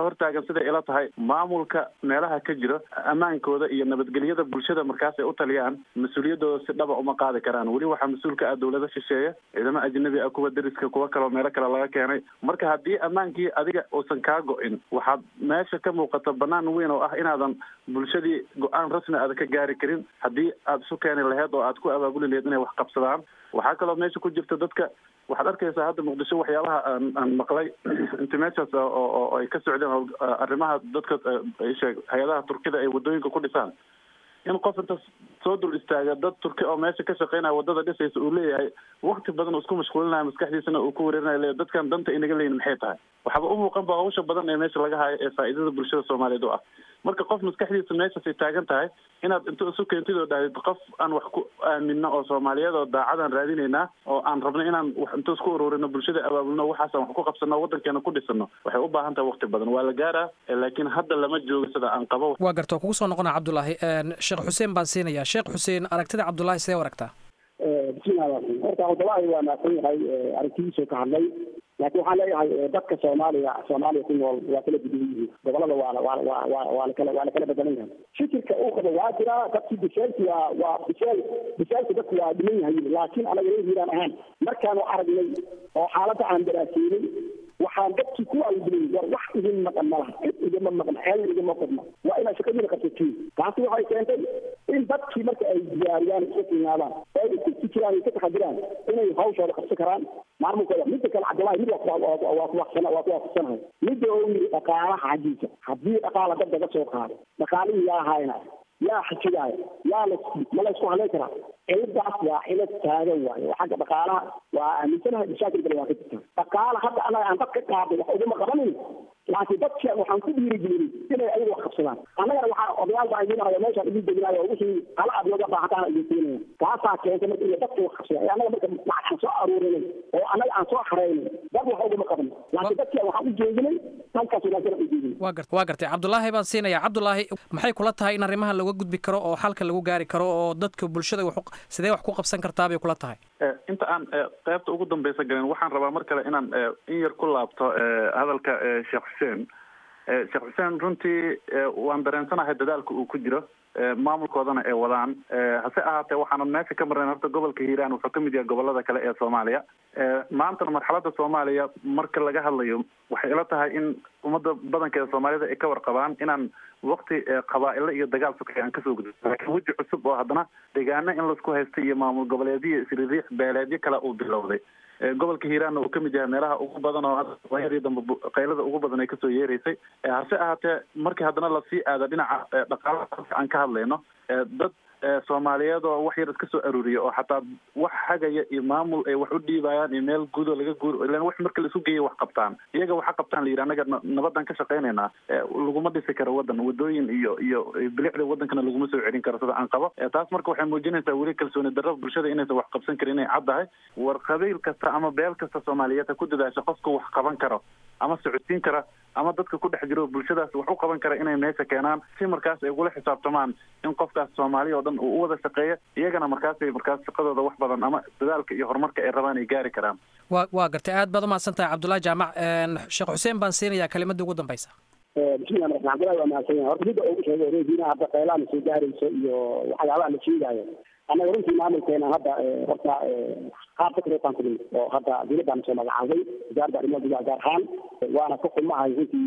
hortaagan siday ila tahay maamulka meelaha ka jiro ammaankooda iyo nabadgelyada bulshada markaas ay u taliyaan mas-uuliyaddooda si dhaba uma qaadi karaan weli waxaa mas-uulka ah dowlado shisheeye ciidamo ajnabi ah kuwa deriska kuwa kaleo meelo kale laga keenay marka haddii ammaankii adiga uusan kaa go-in waxaad meesha ka muuqata banaan weyn oo ah inaadan bulshadii go-aan rasmi aada ka gaari karin haddii aad isu keeni laheyd oo aad ku abaabuli laheyd inay wax qabsadaan waxaa kaloo meesha ku jirta dadka waxaad arkaysaa hadda muqdisho waxyaabaha aan aan maqlay inta meeshaas oo ay ka socdeen arrimaha dadka sheeg hay-adaha turkida ay wadooyinka ku dhisaan in qof inta soo dul istaaga dad turki oo meesha ka shaqeynaya wadada dhisaysa uu leeyahay wakti badan uu isku mashquulinaya maskaxdiisana uu ku wareerinaya le dadkan danta inaga leeyin maxay tahay waxaaba u muuqan ba hawsha badan ee meesha laga hayo ee faa'iidada bulshada soomaaliyeed u ah marka qof maskaxdiisa meeshaasay taagan tahay inaad inta isu keentid oo dhahdid qof aan wax ku aamino oo soomaaliyeed oo daacadaan raadinaynaa oo aan rabno inaan wax inta isku ururino bulshada abaabulno waxaasaan wax ku qabsano waddankeena ku dhisano waxay u baahan tahay wakti badan waa la gaaraa laakiin hadda lama joogo sida aan qabo waa garta kugu soo noqona cabdulaahi sheekh xuseen baan siinayaa sheekh xuseen aragtida cabdulaahi sidee u aragtaa bismillahi horta cabdulaahi waa maadsan yahay aragtidiisuu ka hadlay laakiin waxaan leeyahay dadka soomaaliya soomaaliya ku nool waa kala duwan yihiin gobolada waana waa waa waa waa lakala waa lakala bedelan yahay fikirka uu qabo waa jiraa dadkii bisaalki waa waa bisaal bisaalki dadku waa dhiman yahay laakiin anaga reer hiiraan ahaan markaanu aragnay oo xaaladda aan daraaseynay waxaan dadkii ku albilay war wax idin maqan ma laha cid igama maqan xeel igama qodno waa inaad shaqadiina qabsatiin taasi waxay keentay in dadkii marka ay diyaariyaan iska qiimaadaan oo ay isku fikiraan ay ka taxadiraan inay hawshooda qabsan karaan maamulkooda midda kale cabdullahi mid waa ku waqsana waa ku waafaqsanahay midda oo yidhi dhaqaalaha xaggiisa haddii dhaqaala dad laga soo qaado dhaqaalihii yaa hayna yaa xijigaayo yaa la ma la isku haleyn karaa ciladaas waa cilad taagan waayo oo xagga dhaqaalaha waa aaminsanahay mashaakil kale waa ka jirta dhaqaala hadda anaga aan dad ka qaadin wax uguma qabanin laakiin dadka waxaan ku dhiirigelin inay ayagu wax qabsadaan annagana waxaa odayaal baa idinayo meeshaan idin deginayo oo wixii kala aad looga baahataan idin siinaya taasaa keentay marka iyo dadka wax qabsada annaga marka lacag aan soo aruurinay oo annaga aan soo xareynay dad wax uguma qaban laakiin dadki waxaan u jeedinay halkaas wanaagsan u jeedinay waa garta waa gartay cabdulaahi baan siinayaa cabdulaahi maxay kula tahay in arrimaha looga gudbi karo oo xalka lagu gaari karo oo dadka bulshada wax sidee wax ku qabsan kartaa bay kula tahay inta aan qaybta ugu dambeysa galin waxaan rabaa mar kale inaan in yar ku laabto hadalka sheekh xuseen sheekh xuseen runtii waan dareensanahay dadaalka uu ku jiro maamulkoodana ay wadaan hase ahaatee waxaanan meesha ka marnayn horta gobolka hiiraan wuxuu kamid yahay gobolada kale ee soomaaliya maantana marxalada soomaaliya marka laga hadlayo waxay ila tahay in ummadda badankeeda soomaalida ay ka warqabaan inaan wakti qabaa-ilo iyo dagaal sokay aan kasoo gudbo laakiin weji cusub oo haddana deegaano in laisku haysta iyo maamul goboleedyo isririix beeleedyo kale uu bilowday gobolka hiiraanna uu kamid yahay meelaha ugu badan oo waayadii dambe qaylada ugu badan ay kasoo yeereysay hase ahaatee markii haddana lasii aado dhinaca dhaqaalaha aan ka hadlayno dad soomaaliyeed oo wax yar iska soo aruuriya oo xataa wax hagaya iyo maamul ay wax u dhiibayaan iyo meel guudo laga guur ilan wax marka laisu geeya wax qabtaan iyaga waxa qabtaan la yidhi annaga nabadan ka shaqaynaynaa laguma dhisi karo wadan wadooyin iyo iyo bilicda wadankana laguma soo celin karo sida aan qabo taas marka waxay muujinaysaa weli kalsooni darro bulshada inaysan wax qabsan karin inay caddahay war qabiil kasta ama beel kasta soomaaliyeed ha ku dadaasha qofka wax qaban karo ama socodsiin kara ama dadka ku dhex jiro bulshadaas wax u qaban kara inay meesha keenaan si markaas ay ugula xisaabtamaan in qofkaas soomaaliya oo dhan uu u wada shaqeeya iyagana markaasay markaas shaqadooda wax badan ama dadaalka iyo horumarka ay rabaan ay gaari karaan wa waa gartay aad baad umahadsan tahay cabdullahi jaamac sheekh xuseen baan siinayaa kelimadda ugu dambeysa bismillah marka cabdullahi waa mahadsan yahay horta midda ugu sheegay reediina hadda qaylaana soo gaarayso iyo waxyaabaha la sheegaayo annaga runtii maamulkeena hadda horta qaabka kareetaan kulin oo hadda dowladdaana soo magacaabay wasaaradda arrimaha gudaha gaar ahaan waana ka xumahay runtii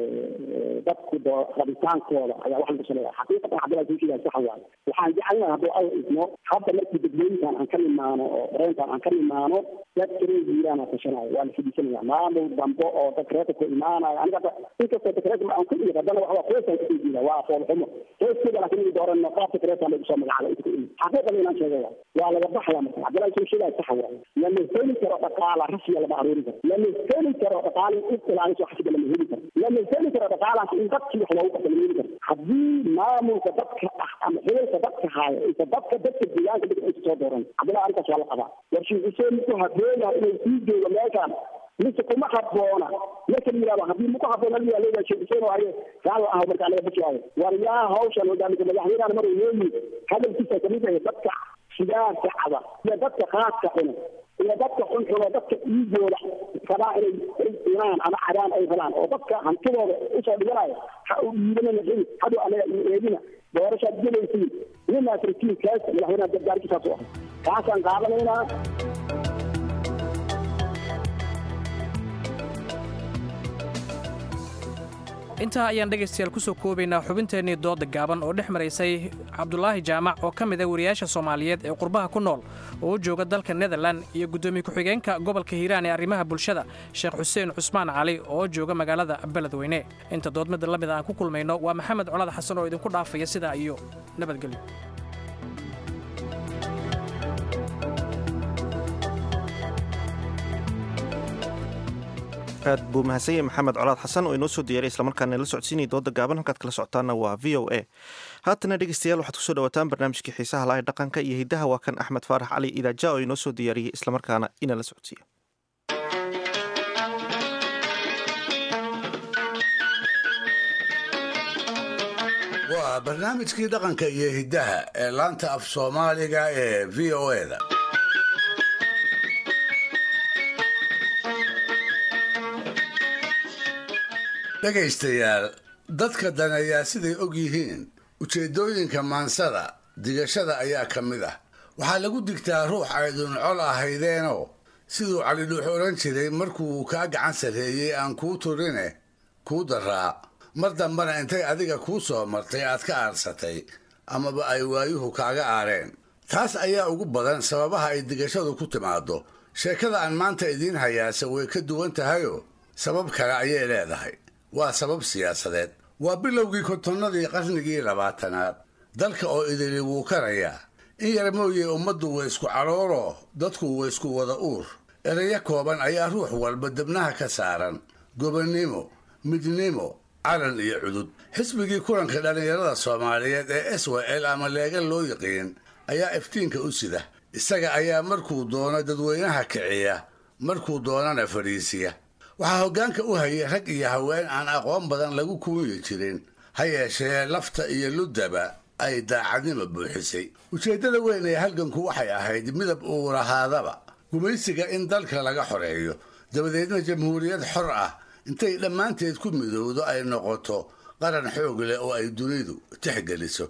dadku doo rabitaankooda ayaa wax lagu saleeya xaqiiqatan cabdullahi soo sheegaya saxa waaye waxaan jecelnahay hadduu alla idmo hadda markii degmooyinkan aan ka nimaano oo dareenkan aan ka nimaano dadka reer hiiraana tashanayo waa la fidhiisanaya maamul dambe oo dadka reerka ku imaanayo aniga hadda inkastoo dadka reerka aan ku dhigi haddana waxaa qoysaan kasoo jeeda waa foolxumo qoyskeeda laakiin igi dooran qaabka kareertaan lagu soo magacaabay inta ku imi xaqiiqada inaan sheegaya waa laga baxaya marka cabdullahi soo sheegaya saxa waaye lama heli karo dhaqaala rasmiya lama aruuri karo lama heli karo dhaqaala in ilaalinso xasiga lama heli karo lama heli karo dhaqaalaas in dadkii wax loogu qabta lama heli karo haddii maamulka dadka ah ama xililka dadka haayo isa dadka dadka deegaanka dadka aysa soo dooran cabdullahi arrintaas waa la qabaa war sheekh xuseen ku habeenaha inuu sii joogo meeshaan mise kuma haboona marka la yidhahdo haddii muku haboona la yidhahdo sheekh xuseen waaye gaalo ah marka anaga bajaayo war yaa hawshan hogaamisa madaxweynaha mar uu leeyihi hadalkiisa kamid ahe dadka sigaarka caba iyo dadka khaaska cuna iyo dadka xunxun oo dadka dhiigooda rabaa inay ay cunaan ama cadaan ay rabaan oo dadka hantidooda usoo dhiganaya ha u dhiibanana xili haduu anaga iyo eedina doorashaad gelaysiin ninaas rakiinkaas madaxweynaha gargaarkiisaas u ah kaasaan qaadanaynaa intaa ayaan dhegaystayaal ku soo koobaynaa xubinteennii dooda gaaban oo dhex maraysay cabdulaahi jaamac oo ka mid ah wariyaasha soomaaliyeed ee qurbaha ku nool oo u jooga dalka nederlan iyo guddoomiye ku-xigeenka gobolka hiiraan ee arrimaha bulshada sheekh xuseen cusmaan cali oo jooga magaalada beledweyne inta doodmada la mid aan ku kulmayno waa maxamed colad xasan oo idinku dhaafaya sidaa iyo nabadgelyo aad buu mahadsan yahay maxamed colaad xasan oo inoo soo diyaaray islamarkaana la socodsiinaya dooda gaaban halkaad kala socotaana waa v o a haatana dhegeystayaal waxaad kusoo dhawaataan barnaamijkii xiisaha lahay dhaqanka iyo hiddaha waa kan axmed faarax cali idaaja oo inoo soo diyaariyey islamarkaana ina la socodsiiya waa barnaamijkii dhaqanka iyo hiddaha ee laanta af soomaaliga ee v o eda dhegaystayaal dadka daneeyaa siday og yihiin ujeeddooyinka maansada digashada ayaa ka mid ah waxaa lagu digtaa ruux aydun col ahaydeenoo siduu calidhuux odhan jiray markuu kaa gacan sarreeyey aan kuu turine kuu daraa mar dambana intay adiga kuu soo martay aad ka aarsatay amaba ay waayuhu kaaga aareen taas ayaa ugu badan sababaha ay digashadu ku timaaddo sheekada aan maanta idiin hayaase way ka duwan tahayoo sabab kale ayay leedahay waa sabab siyaasadeed waa bilowgii kontonnadii qarnigii labaatanaad dalka oo idili wuu karayaa in yar mooye ummaddu way isku calooloo dadku way isku wada uur erayo kooban ayaa ruux walba debnaha ka saaran gobonnimo midnimo calan iyo cudud xisbigii kulanka dhallinyarada soomaaliyeed ee s w l ama leega loo yiqiin ayaa iftiinka u sida isaga ayaa markuu doono dadweynaha kiciya markuu doonana fadhiisiya waxaa hoggaanka u hayay rag iyo haween aan aqoon badan lagu kuuyi jirin ha yeeshee lafta iyo luddaba ay daacadnimo buuxisay ujeeddada weyn ee halganku waxay ahayd midab uu lahaadaba gumaysiga in dalka laga xoreeyo dabadeedna jamhuuriyad xor ah intay dhammaanteed ku midowdo ay noqoto qaran xoog leh oo ay dunidu tixgeliso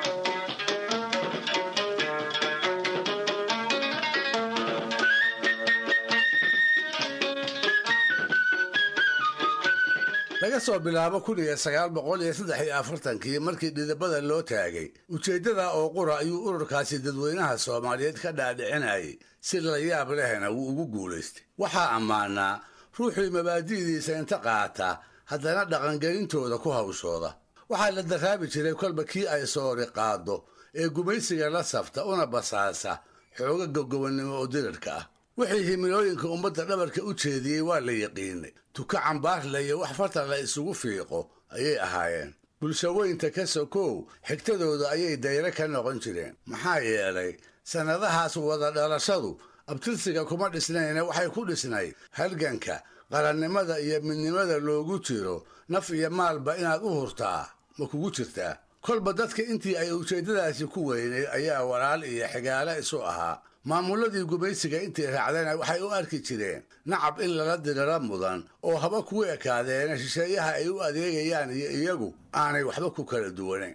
laga soo bilaabo kun iyo sagaal boqol iyo saddex iyo afartankii markii dhidabada loo taagay ujeeddada oo qura ayuu ururkaasi dadweynaha soomaaliyeed ka dhaadhicinayay si la yaab lehna wuu ugu guulaystay waxaa ammaanaa ruuxii mabaadi'diisa inta qaata haddana dhaqangelintooda ku hawshooda waxaa la daraabi jiray kolba kii ay soori qaaddo ee gumaysiga la safta una basaasa xooga gogobannimo oo dirirka ah wixii himilooyinka ummadda dhabarka u jeediyey waa la yiqiinay tuka cambaarla iyo wax farta la isugu fiiqo ayay ahaayeen bulshaweynta ka sokow xigtadooda ayay dayre ka noqon jireen maxaa yeelay sannadahaas wada dhalashadu abtirsiga kuma dhisnayna waxay ku dhisnayd halganka qarannimada iyo midnimada loogu jiro naf iyo maalba inaad u hurtaa ma kugu jirtaa kolba dadka intii ay ujeeddadaasi ku weynayd ayaa walaal iyo xigaale isu ahaa maamulladii gumaysiga intii raacdayna waxay u arki jireen nacab in lala diriro mudan oo haba kugu ekaadeena shisheeyaha ay u adeegayaan iyo iyagu aanay waxba ku kala duwanayn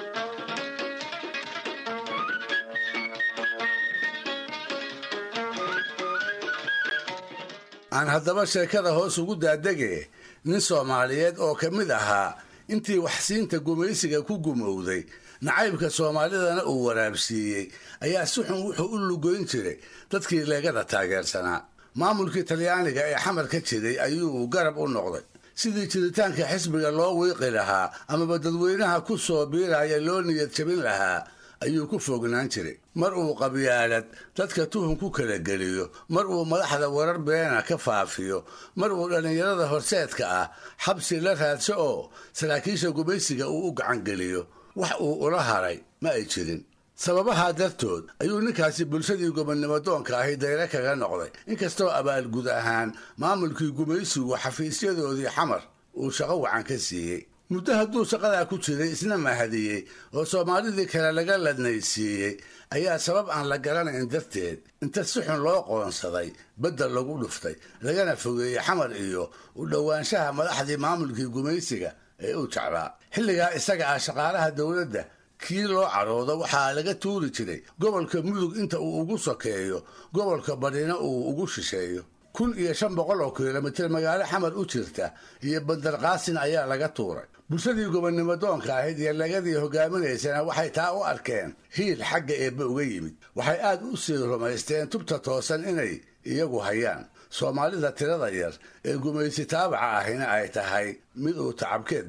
aan haddaba sheekada hoos ugu daadege nin soomaaliyeed oo ka mid ahaa intii waxsiinta gumaysiga ku gumowday nacaybka soomaalidana uu waraabsiiyey ayaa si xun wuxuu u lugoyn jiray dadkii leegada taageersanaa maamulkii talyaaniga ee xamar ka jiray ayuu garab u noqday sidii jiritaanka xisbiga loo wiiqi lahaa amaba dadweynaha ku soo biiraya loo niyad jabin lahaa ayuu ku fognaan jiray mar uu qabyaalad dadka tuhun ku kala geliyo mar uu madaxda warar beena ka faafiyo mar uu dhallinyarada horseedka ah xabsi la raadso oo saraakiisha gumaysiga uu u gacangeliyo wax uu ula haray ma ay jirin sababahaa dartood ayuu ninkaasi bulshadii gobonnimo doonka ahi dayre kaga noqday inkastoo abaalgud ahaan maamulkii gumaysigu xafiisyadoodii xamar uu shaqo wacan ka siiyey muddo hadduu shaqadaa ku jiray isna mahadiyey oo soomaalidii kale laga ladnaysiiyey ayaa sabab aan la garanayn darteed inta si xun loo qoonsaday beddel lagu dhuftay lagana fogeeyey xamar iyo u dhowaanshaha madaxdii maamulkii gumaysiga ee uu jeclaa xilligaa isaga ah shaqaalaha dowladda kii loo caroodo waxaa laga tuuri jiray gobolka mudug inta uu ugu sokeeyo gobolka badhina uu ugu shisheeyo kun iyo shan boqol oo kilomitir magaalo xamar u jirta iyo bandarqaasin ayaa laga tuuray bulshadii gobonnimo doonka ahayd iyo lagadii hogaaminaysana waxay taa u arkeen hiil xagga eebbe uga yimid waxay aad u sii rumaysteen tubta toosan inay iyagu hayaan soomaalida tirada yar ee gumaysi taabaca ahina ay tahay mid uu tacabkeed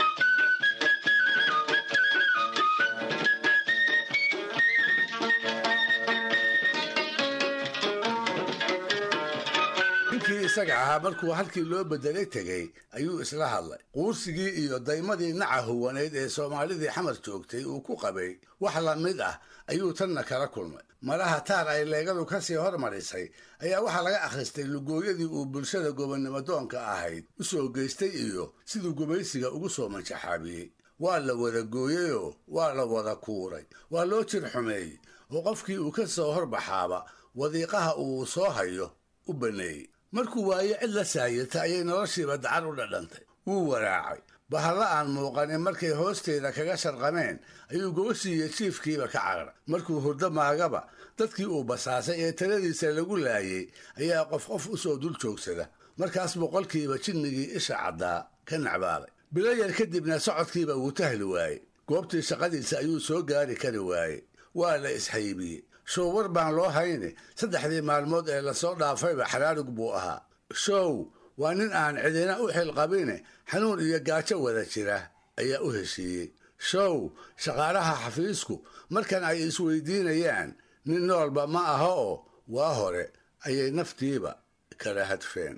ninkii isaga ahaa markuu halkii loo bedelay tegey ayuu isla hadlay quursigii iyo daymadii naca huwaneyd ee soomaalidii xamar joogtay uu ku qabay wax la mid ah ayuu tanna kala kulmay malaha taar ay leegadu ka sii hormarisay ayaa waxaa laga akhristay lugooyadii uu bulshada gobonnimo doonka ahayd u soo geystay iyo siduu gumaysiga ugu soo manjaxaabiyey waa la wada gooyeyoo waa la wada kuuray waa loo jir xumeeyey oo qofkii uu ka soo horbaxaaba wadiiqaha uu soo hayo u banneeyey markuu waayo cid la saayirta ayay noloshiiba dacar u dhadhantay wuu waraacay bahalla aan muuqanin markay hoosteeda kaga sharqameen ayuu gobashiiyo jiifkiiba ka caqray markuu hurdo maagaba dadkii uu basaasay ee taladiisa lagu laayey ayaa qof qof u soo dul joogsada markaas boqolkiiba jinnigii isha caddaa ka nacbaaday bilo yar kadibna socodkiiba wuu tahli waayey goobtii shaqadiisa ayuu soo gaari kari waayey waa la ishaybiyey show war baan loo hayne saddexdii maalmood ee lasoo dhaafayba xaraarug buu ahaa show waa nin aan cidina u xilqabine xanuun iyo gaajo wada jira ayaa u heshiiyey show shaqaalaha xafiisku markan ay isweydiinayaan nin noolba ma aha oo waa hore ayay naftiiba kala hadfeen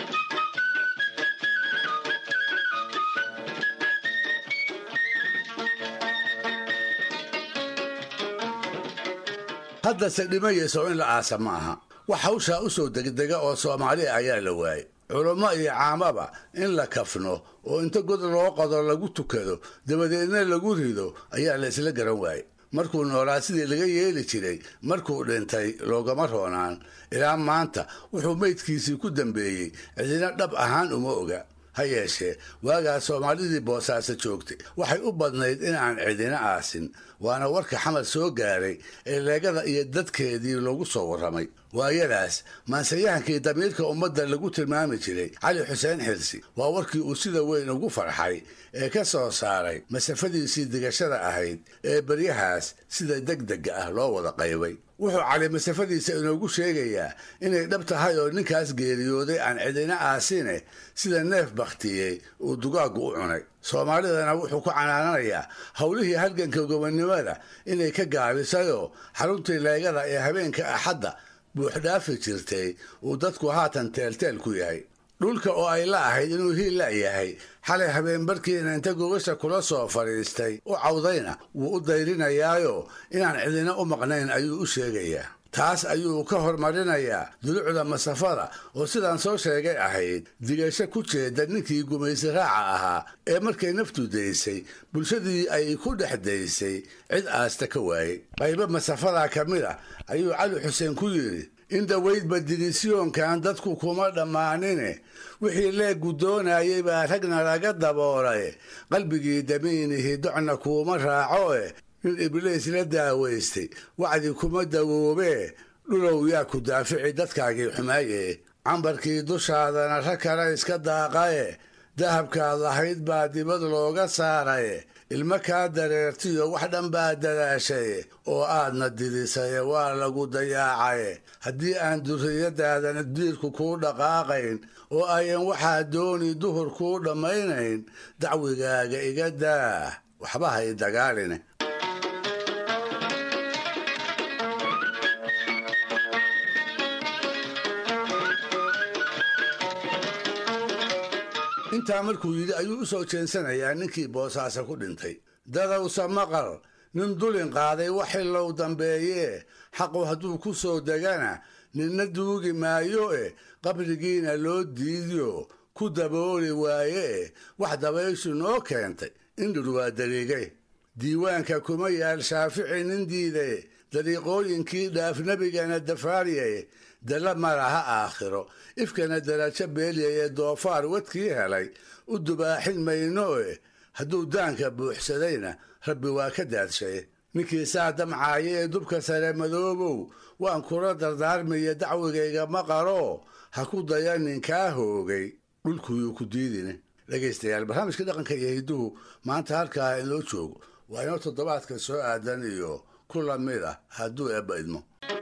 haddase dhimayayso in la aasa ma aha wax hawshaa u soo degdega oo soomaaliya ayaa la waayey culummo iyo caamaba in la kafno oo inta god loo qodo lagu tukado dabadeedna lagu rido ayaa la isla garan waayey markuu noolaa sidii laga yeeli jiray markuu dhintay loogama roonaan ilaa maanta wuxuu meydkiisii ku dambeeyey cidina dhab ahaan uma oga ha yeeshee waagaas soomaalidii boosaaso joogtay waxay u badnayd in aan cidina aasin waana warka xamar soo gaaray ee leegada iyo dadkeedii loogu soo warramay waayadaas maansayahankii damiirka ummadda lagu tilmaami jiray cali xuseen xirsi waa warkii uu sida weyn ugu farxay ee ka soo saaray masafadiisii digashada ahayd ee beryahaas sida degdega ah loo wada qaybay wuxuu cali masafadiisa inoogu sheegayaa inay dhab tahay oo ninkaas geeriyooday aan cidina aasine sida neef bakhtiyey uu dugaaggu u cunay soomaalidana wuxuu ku canaananayaa howlihii halganka gobonnimada inay ka gaabisayoo xaruntii leegada ee habeenka axadda buuxdhaafi jirtay uu dadku haatan teelteel ku yahay dhulka oo ay la ahayd inuu hiil la yahay xalay habeenbarkiina inta gogasha kula soo fadhiistay u cawdayna wuu u dayrinayaayo inaan cidina u maqnayn ayuu u sheegayaa taas ayuu ka hormarinayaa dulucda masafada oo sidaan soo sheegay ahayd digasho ku jeeda ninkii gumaysi raaca ahaa ee markay naftu daysay bulshadii ay ku dhex daysay cid aasta ka waayey qaybo masafadaa ka mid a ayuu cali xuseen ku yidhi in dawaydba dirisyoonkan dadku kuma dhammaanine wixii leeggu doonayay baa ragna laga daboolay qalbigii damiinihi docna kuuma raaco e nin ibliis la daawaystay wacdi kuma dawoobee dhulow yaa ku daafici dadkaagii xumaaye cambarkii dushaadana rag kale iska daaqaye dahabkaad lahayd baa dibad looga saaraye ilmo kaa dareertiyo wax dhan baa dadaashaye oo aadna didisaye waa lagu dayaacaye haddii aan durriyadaadana diirku kuu dhaqaaqayn oo ayan waxaa dooni duhur kuu dhammaynayn dacwigaaga iga daah waxba hay dagaaline intaa markuu yidhi ayuu u soo jeensanayaa ninkii boosaaso ku dhintay dadowsa maqal nin dulin qaaday waxilow dambeeyee xaqu hadduu ku soo degana ninna duugi maayo e qabrigiina loo diidiyo ku dabooli waaye wax dabayshu noo keentay indhur waa dariigay diiwaanka kuma yaal shaafici nin diidaye dariiqooyinkii dhaaf nebigana dafaariyaye dalla malaha aakhiro ifkana darajo beelyaye doofaar wadkii helay u dubaaxin mayno e hadduu daanka buuxsadayna rabbi waa ka daadshaye ninkii saa damcaaye ee dubka sare madoobow waan kula dardaarmaya dacwigayga maqaroo ha ku daya ninkaa hoogay dhulkuyuu ku diidine dhegaystayaal barnaamijka dhaqanka iyo hidduhu maanta halkaa inoo joogo waa inoo toddobaadka soo aadan iyo ku lamid ah hadduu eebba idmo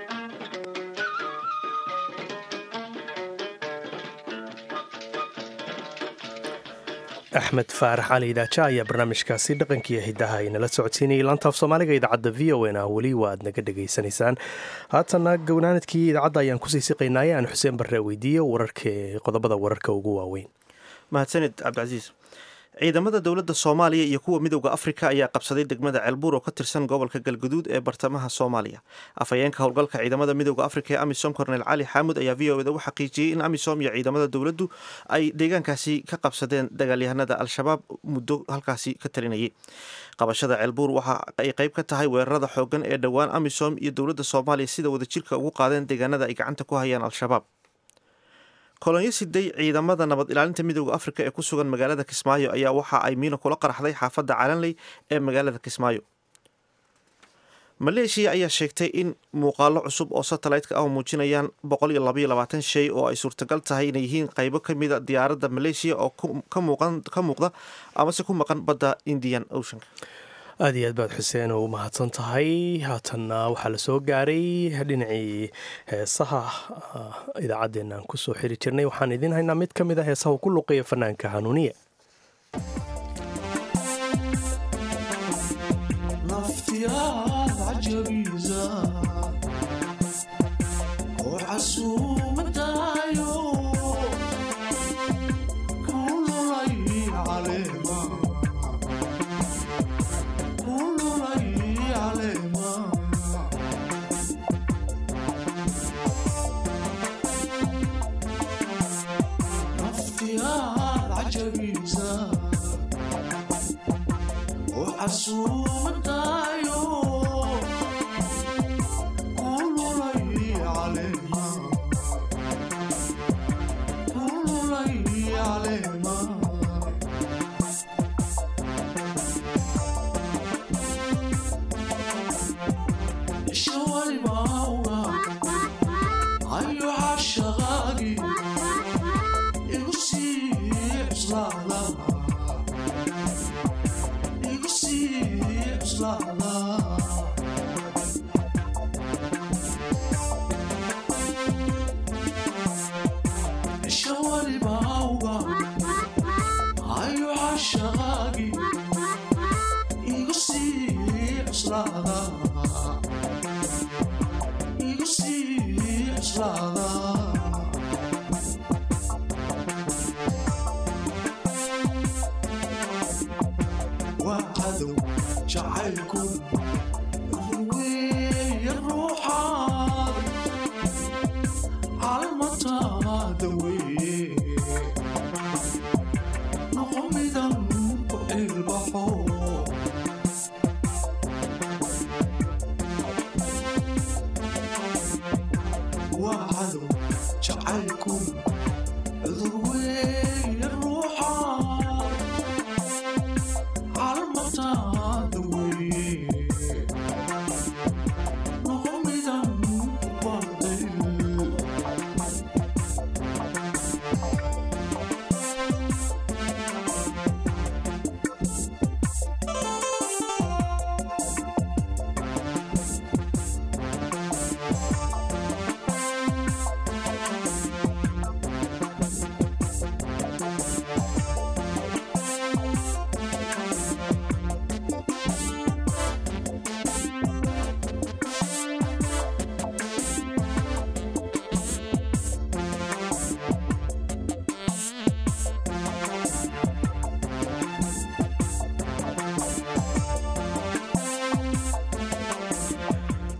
axmed faarax cali idaaja ayaa barnaamijkaasi dhaqankiiyo hidaha inala socodsiinayay laantaaf soomaaliga idaacadda v o n ah weli waa aad naga dhegaysanaysaan haatana gownaanadkii idaacadda ayaan kusii siqaynaaye aan xuseen barre weydiiye wararka qodobada wararka ugu waaweyn mahadsanid cabdicasiis ciidamada dowladda soomaaliya iyo kuwa midowda afrika ayaa qabsaday degmada ceelbuur oo ka tirsan gobolka galguduud ee bartamaha soomaaliya afhayeenka howlgalka ciidamada midowda afrika ee amisom kornel cali xaamud ayaa v o eda u xaqiijiyey in amisom iyo ciidamada dowladdu ay deegaankaasi ka qabsadeen dagaalyahanada al-shabaab muddo halkaasi ka talinayay qabashada ceelbuur waxa ay qayb ka tahay weerarada xoogan ee dhowaan amisom iyo dowladda soomaaliya sida wadajirka ugu qaadeen deegaanada ay gacanta ku hayaan al-shabaab kolonyo siday ciidamada nabad ilaalinta midowda afrika ee ku sugan magaalada kismaayo ayaa waxa ay miino kula qaraxday xaafadda calanley ee magaalada kismaayo maleeshiya ayaa sheegtay in muuqaalo cusub oo satellite-ka ah muujinayaan boqol iyo labaiyo labaatan shay oo ay suurtagal tahay inay yihiin qaybo ka mida diyaaradda maleeshiya oo ka muuqda amase ku maqan badda indian oceanka aada iyo aad baad xuseen oo u mahadsan tahay haatanna waxaa la soo gaaray dhinacii heesaha idaacaddeenna aan kusoo xiri jirnay waxaan idiin haynaa mid ka mid a heesaha ku luqeeya fanaanka hanuuniye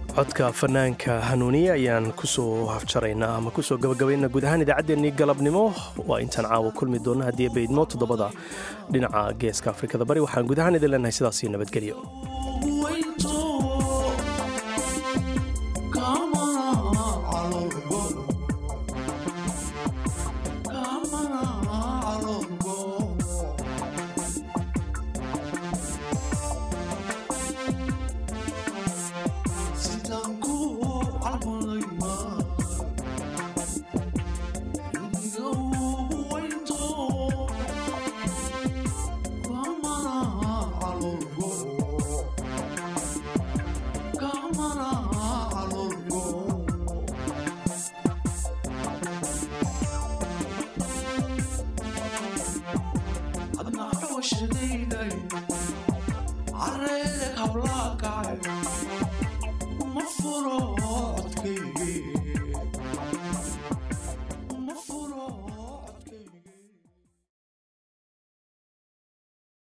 codka fanaanka hanuuniye ayaan kusoo hafjaraynaa ama kusoo gabagabaynaa guud ahaan idaacaddeenii galabnimo waa intaan caawa kulmi doonna haddii baydmo toddobada dhinaca geeska afrikada bari waxaan guud ahaan idin leenahay sidaas iyo nabadgelyo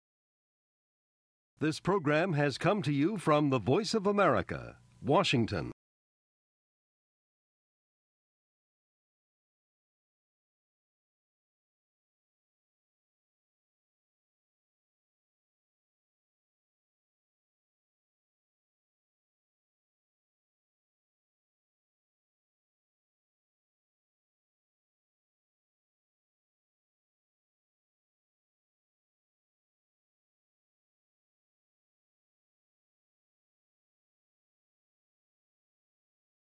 This program has come to you from the Voice of America, Washington.